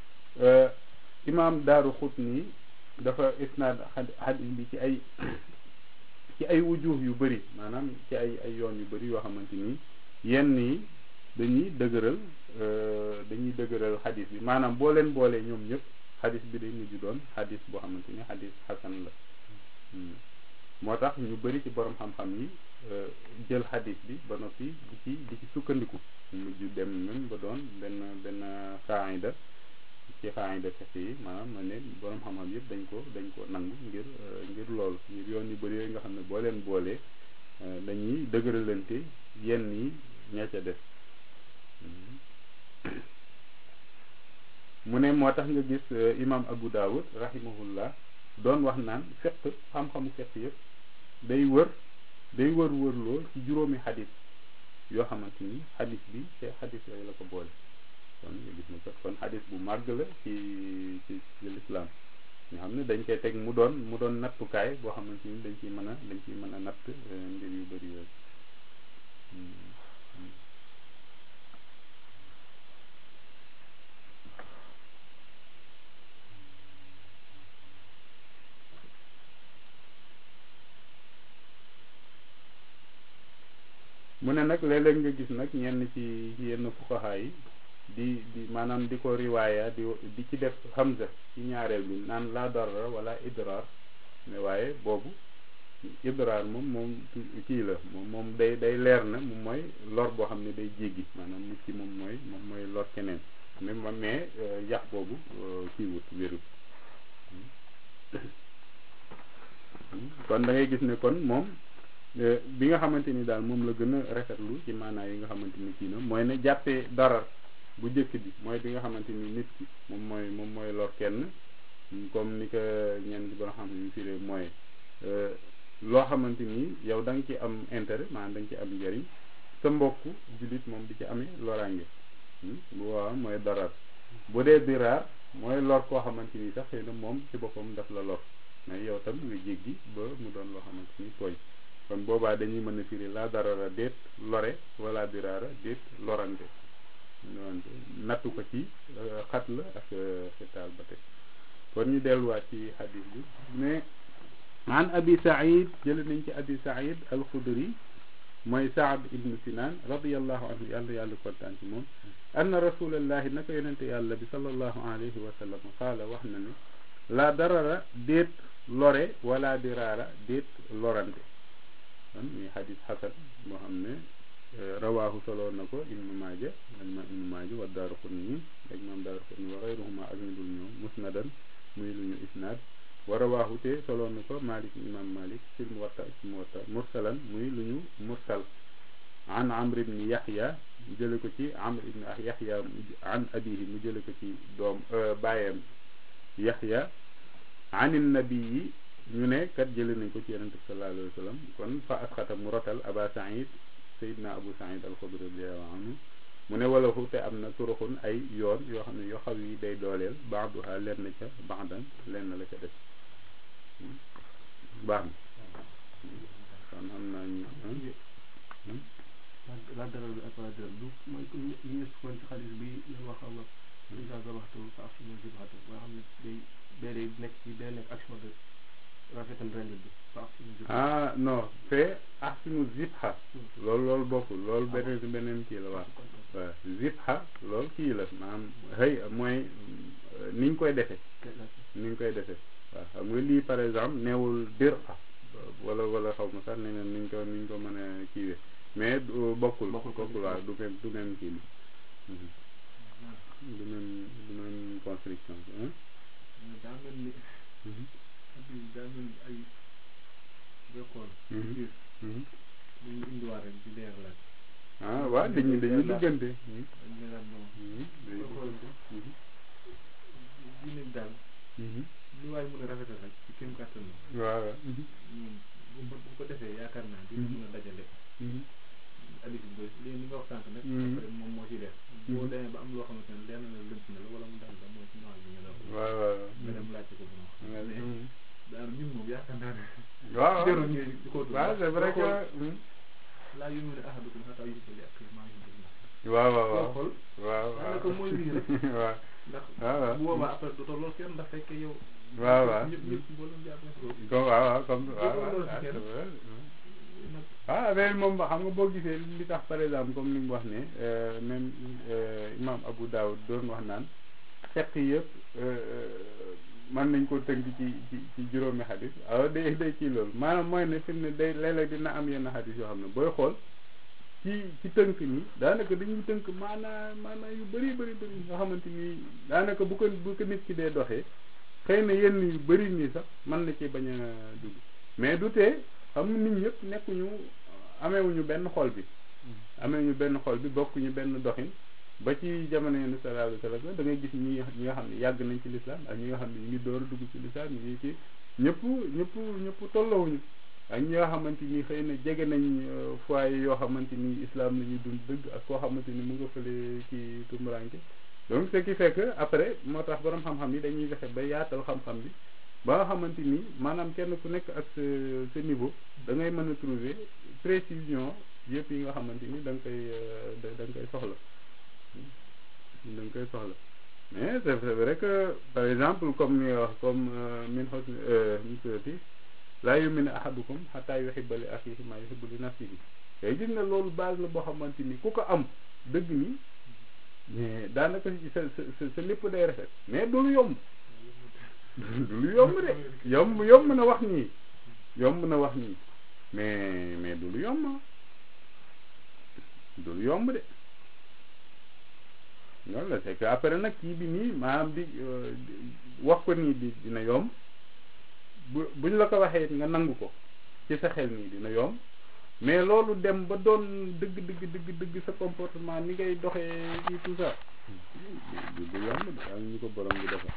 imam daaru xutni dafa isnaad xadis bi ci ay ci ay wujuh yu bëri maanaam ci ay ay yoon yu bëri yoo xamante ni yenn yi dañuy dëgëral dañuy dëgëral xadis bi maanaam boo leen boolee ñoom ñëpp xadis bi day mujj doon xadis boo xamante ni xadis xasan la moo tax ñu bëri ci borom xam-xam yi jël xadis bi ba noppi di ci di ci sukkandiku mujj dem même ba doon benn benn xaayida ci xaayida fexe yi maanaam ma ne borom xam-xam yëpp dañ ko dañ ko nangu ngir ngir lool ngir yoon yu bëri yooyu nga xam ne boo leen boolee dañuy dëgëralante yenn yi ña ca def mu ne moo tax nga gis imam Abu Dawud rahimahullah doon wax naan fekk xam-xamu fekk yëpp day wër day wër wërloo ci juróomi xadis yoo xamante ni xadis bi te xadis yooyu la ko boole kon nga gis na kat kon xadis bu màgg la ci ci ci lislaam nga xam ne dañ koy teg mu doon mu doon nattukaay boo xamante ni dañ ciy mën a dañ ciy mën a natt mbir yu bëri yooyu mu ne nag léeg-léeg nga gis nag ñenn ci yenn fuqaha yi di di maanaam di ko riwaaya di di ci def hamza ci ñaareel bi naan la darra wala idrar mais waaye boobu idrar moom moom kii la moom moom day day leer na moom mooy lor boo xam ne day jéggi maanaam nit ki moom mooy moom mooy lor keneen mais mais yax boobu kii wut wérut kon da ngay gis ne kon moom bi nga xamante ni daal moom la gën a rafetlu ci maanaa yi nga xamante ni kii na mooy ne jàppee darar bu njëkk bi mooy bi nga xamante ni nit ki moom mooy moom mooy lor kenn comme ni ko ñenn ci borom xam ne yu firee mooy loo xamante ni yow da nga ci am intérêt maanaam da nga ci am njëriñ sa mbokk jullit moom di ci amee loraange bu waaw mooy darar bu dee diraar mooy lor koo xamante ni sax xëy na moom ci boppam daf la lor mais yow tam nga jéggi ba mu doon loo xamante ni tooñ kon boobaa dañuy mën a firi la darara déet lore wala diraara déet lorante nattu ko ci xat la ak xitaal ba tey kon ñu delluwaat ci xadis bi mais an abi said jële nañ ci abi said alxudri mooy saad ibnu sinan radiallahu anhu yàlla yàlla kontaan ci moom anna rasulallahi naka yonente yàlla bi sallallahu alayhi wa sallam qaala wax na ne la darara déet lore wala diraara déet lorante kon muy xadis xasan boo xam ne rawaahu soloon na ko ibnu maaja ak ma ibnu maaja wa daaraqutni ak maam daaraqutni wa xayruhuma ak ñu dul ñoom musnadan muy lu ñu isnaad wa rawaahu te soloon na ko malik imam malik fil muwatta ci muwatta mursalan muy lu ñu mursal an amr ibni yaxya mu jële ko ci amr ibni yaxya an abihi mu jële ko ci doom baayam yaxya an nabii ñu ne kat jële nañ ko ci yonente bi sallallahu alayhi wa sallam kon fa asxata mu rotal aba saïd sayidna abu saïd alxudri radiallahu anhu mu ne wala fu te am na turuxun ay yoon yoo xam ne yoo xam yi day dooleel baaduha lenn ca baadan lenn la ca def baax na kon am naa ñu la daral bi ak la daral du mooy li ñu sukkoon ci xaalis bi ñu wax ama isa waxtu fa ak suñu jibxatu nga xam ne day bee day nekk ci day nekk action de rafetal rend bi fa ak suñu jibxatu ah non fee ahsinu zibha loolu loolu bokkul loolu beneen si beneen kii la waaw waaw zibha loolu kii la maanaam xëy mooy ni ñu koy defee ni ñu koy defee waaw xam nga lii par exemple neewul dir a wala wala xaw ma sax neneen niñ ko niñ ko mën a kiiwee mais bokkul bokkul waaw du même du même kii bi du même du même construction bi daa mel ni daa mel ni ay bekkoon biir ñu ngi indiwaat rek di leer laaj ah waaw dañuy dañuy duggante dañ leeral moom dañuy duggante diine bi daal lu waay mën a rafetal rek ci kéem kàttan la waaw ñun bu bu ko defee yaakaar naa dina mën a dajale alif bi léegi li nga wax sànq nag après moom moo ci def boo demee ba am loo xamante ne leer na la lënt na la wala mu daal la mooy ci noor bi nga doon waaw waaw nga dem laajte ko bu ma daal ñun moom yaakaar naa ne waaw jarul ñuy di ko waaw c'est vrai que laa yu mu ne ahadukum xataa yuhibba ak maa yuhibbu waaw waaw waaw xool waaw daanaka mooy lii rek waaw ndax waaw waaw bu boobaa après du tolloo kenn ndax fekkee yow waaw waaw ñëpp ñëpp boo leen jàpp na ko comme waaw waaw comme waaw Boo ko waaw loolu si kenn. nag ah affaire moom ba xam nga boo gisee li tax par exemple comme li mu wax ne même imam Abu Dawud doon wax naan xeq yëpp mën nañ ko tënk ci ci ci juróomi xadis alors day day kii loolu maanaam mooy ne fi mu ne day léeg-léeg dina am yenn xadis yoo xam ne booy xool ci ci tënk nii daanaka dañuy tënk maanaa maanaa yu bëri bëri bëri nga xamante ni daanaka bu ko bu ko nit ki dee doxee xëy na yenn yu bëri nii sax mën na ci bañ a dugg mais du tee xam nga nit ñëpp nekkuñu ameewuñu benn xol bi ameewuñu benn xol bi bokkuñu benn doxin ba ci jamono yenn sallallahu alayhi wa sallam da ngay gis ñi ñi nga xam ne yàgg nañ ci lislaam ak ñi nga xam ne ñu ngi door a dugg ci lislaam ñu ngi ci ñëpp ñëpp ñëpp tolloowuñu ak ñi nga xamante ni xëy na jege nañ foyer yoo xamante ni islam la ñuy dund dëgg ak koo xamante ni mu nga fële ci tumuranke donc ce qui fait que après moo tax borom xam-xam yi dañuy fexe ba yaatal xam-xam bi ba nga xamante ni maanaam kenn ku nekk ak sa sa niveau da ngay mën a trouver précision yëpp yi nga xamante ni da nga koy da da nga koy soxla da nga koy soxla mais c'est vrai que par exemple comme ni nga wax comme min husni misati laa yu'minu ahadukum hatta yuhibba li akhihi ma yuhibbu li nafsihi tey gis nga loolu base la boo xamante ni ku ko am dëgg ni mais daanaka sa sa sa lépp day rafet mais du lu yomb du lu yomb de yomb yomb na wax nii yomb na wax nii mais mais du lu yomb du lu yomb de loolu la c'est que après nag kii bi nii maanaam di wax ko nii di dina yomb bu buñ la ko waxee nga nangu ko ci sa xel nii dina yomb mais loolu dem ba doon dëgg dëgg dëgg dëgg sa comportement ni ngay doxee ci tout ça du du yomb de ak ñu ko borom bi defal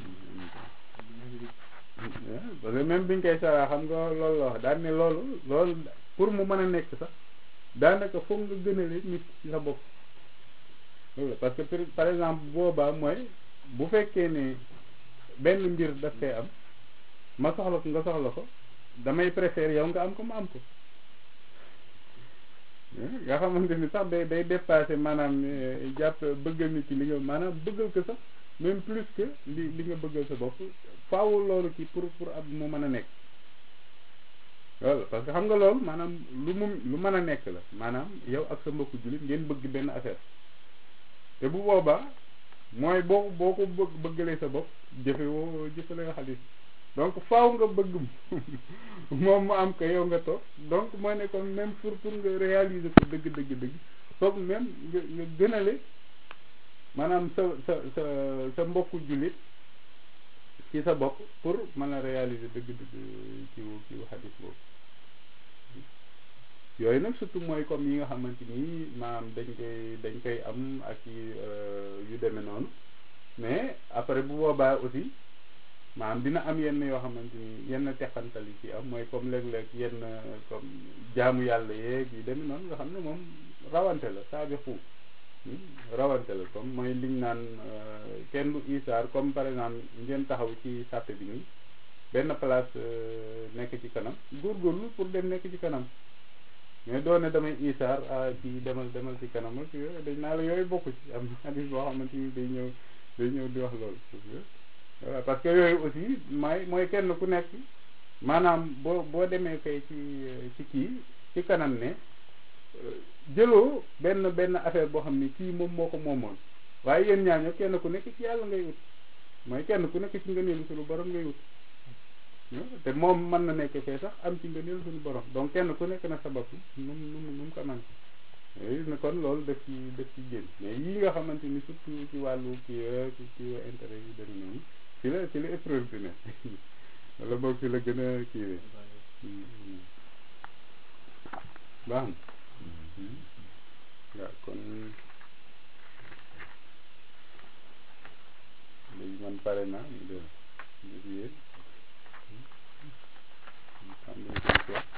parce que même biñ koy saraa xam nga loolu la wax daan ne loolu loolu pour mu mën a nekk sax daanaka foog nga gënale nit ci sa bopp loolu la parce que par exemple boobaa mooy bu fekkee ne benn mbir daf koy am ma soxla ko nga soxla ko damay préférer yow nga am ko ma am ko nga xamante ni sax day day dépassé maanaam jàpp bëggal nit ki li nga maanaam bëggal ko sax même plus que li li nga bëggal sa bopp faaw loolu ci pour pour ab mu mën a nekk loolu parce que xam nga loolu maanaam lu mu lu mën a nekk la maanaam yow ak sa mbokku jullit ngeen bëgg benn affaire te bu boobaa mooy boo boo ko bëgg bëggalee sa bopp jëfe woo jëfale nga xaalis donc faaw nga bëgg moom mu am ko yow nga toog donc mooy ne kon même pour pour nga réaliser ko dëgg dëgg dëgg foog même nga nga gënale maanaam sa sa sa sa mbokku jullit ci sa bopp pour mën a réaliser dëgg dëgg ci ci xadis boobu yooyu nag surtout mooy comme yi nga xamante ni maanaam dañ koy dañ koy am ak yu demee noonu mais après bu boobaa aussi maanaam dina am yenn yoo xamante ni yenn teqantal yi ci am mooy comme léeg-léeg yenn comme jaamu yàlla yeeg yu demee noonu nga xam ne moom rawante la saa bi xuu rawante la comme mooy liñ naan kenn du isaar comme par exemple ngeen taxaw ci sàppe bi nii benn place nekk ci kanam góorgóorlu pour dem nekk ci kanam mais doo ne damay isaar ah ci demal demal ci kanam ak yooyu dañ naa la yooyu bokku ci am hadis boo xamante ni day ñëw day ñëw di wax loolu voilà parce que yooyu aussi may mooy kenn ku nekk maanaam boo boo demee kay ci ci kii ci kanam ne jëloo benn benn affaire boo xam ne kii moom moo ko moomoon waaye yéen ñaar ñoo kenn ku nekk ci yàlla ngay wut mooy kenn ku nekk ci ngëneelu suñu borom ngay wut te moom mën na nekk fee sax am ci ngëneelu suñu borom donc kenn ku nekk na sabab nu mu nu mu nu mu ko man gis na kon loolu daf ci daf ci génn mais yii nga xamante ni surtout ci wàllu kii kii intérêt yi demee noonu ci la ci la épreuve bi ne wala boog ci la gën a kiiwee baax na waaw kon léegi man pare naa ñu def ñu def yéen xam nga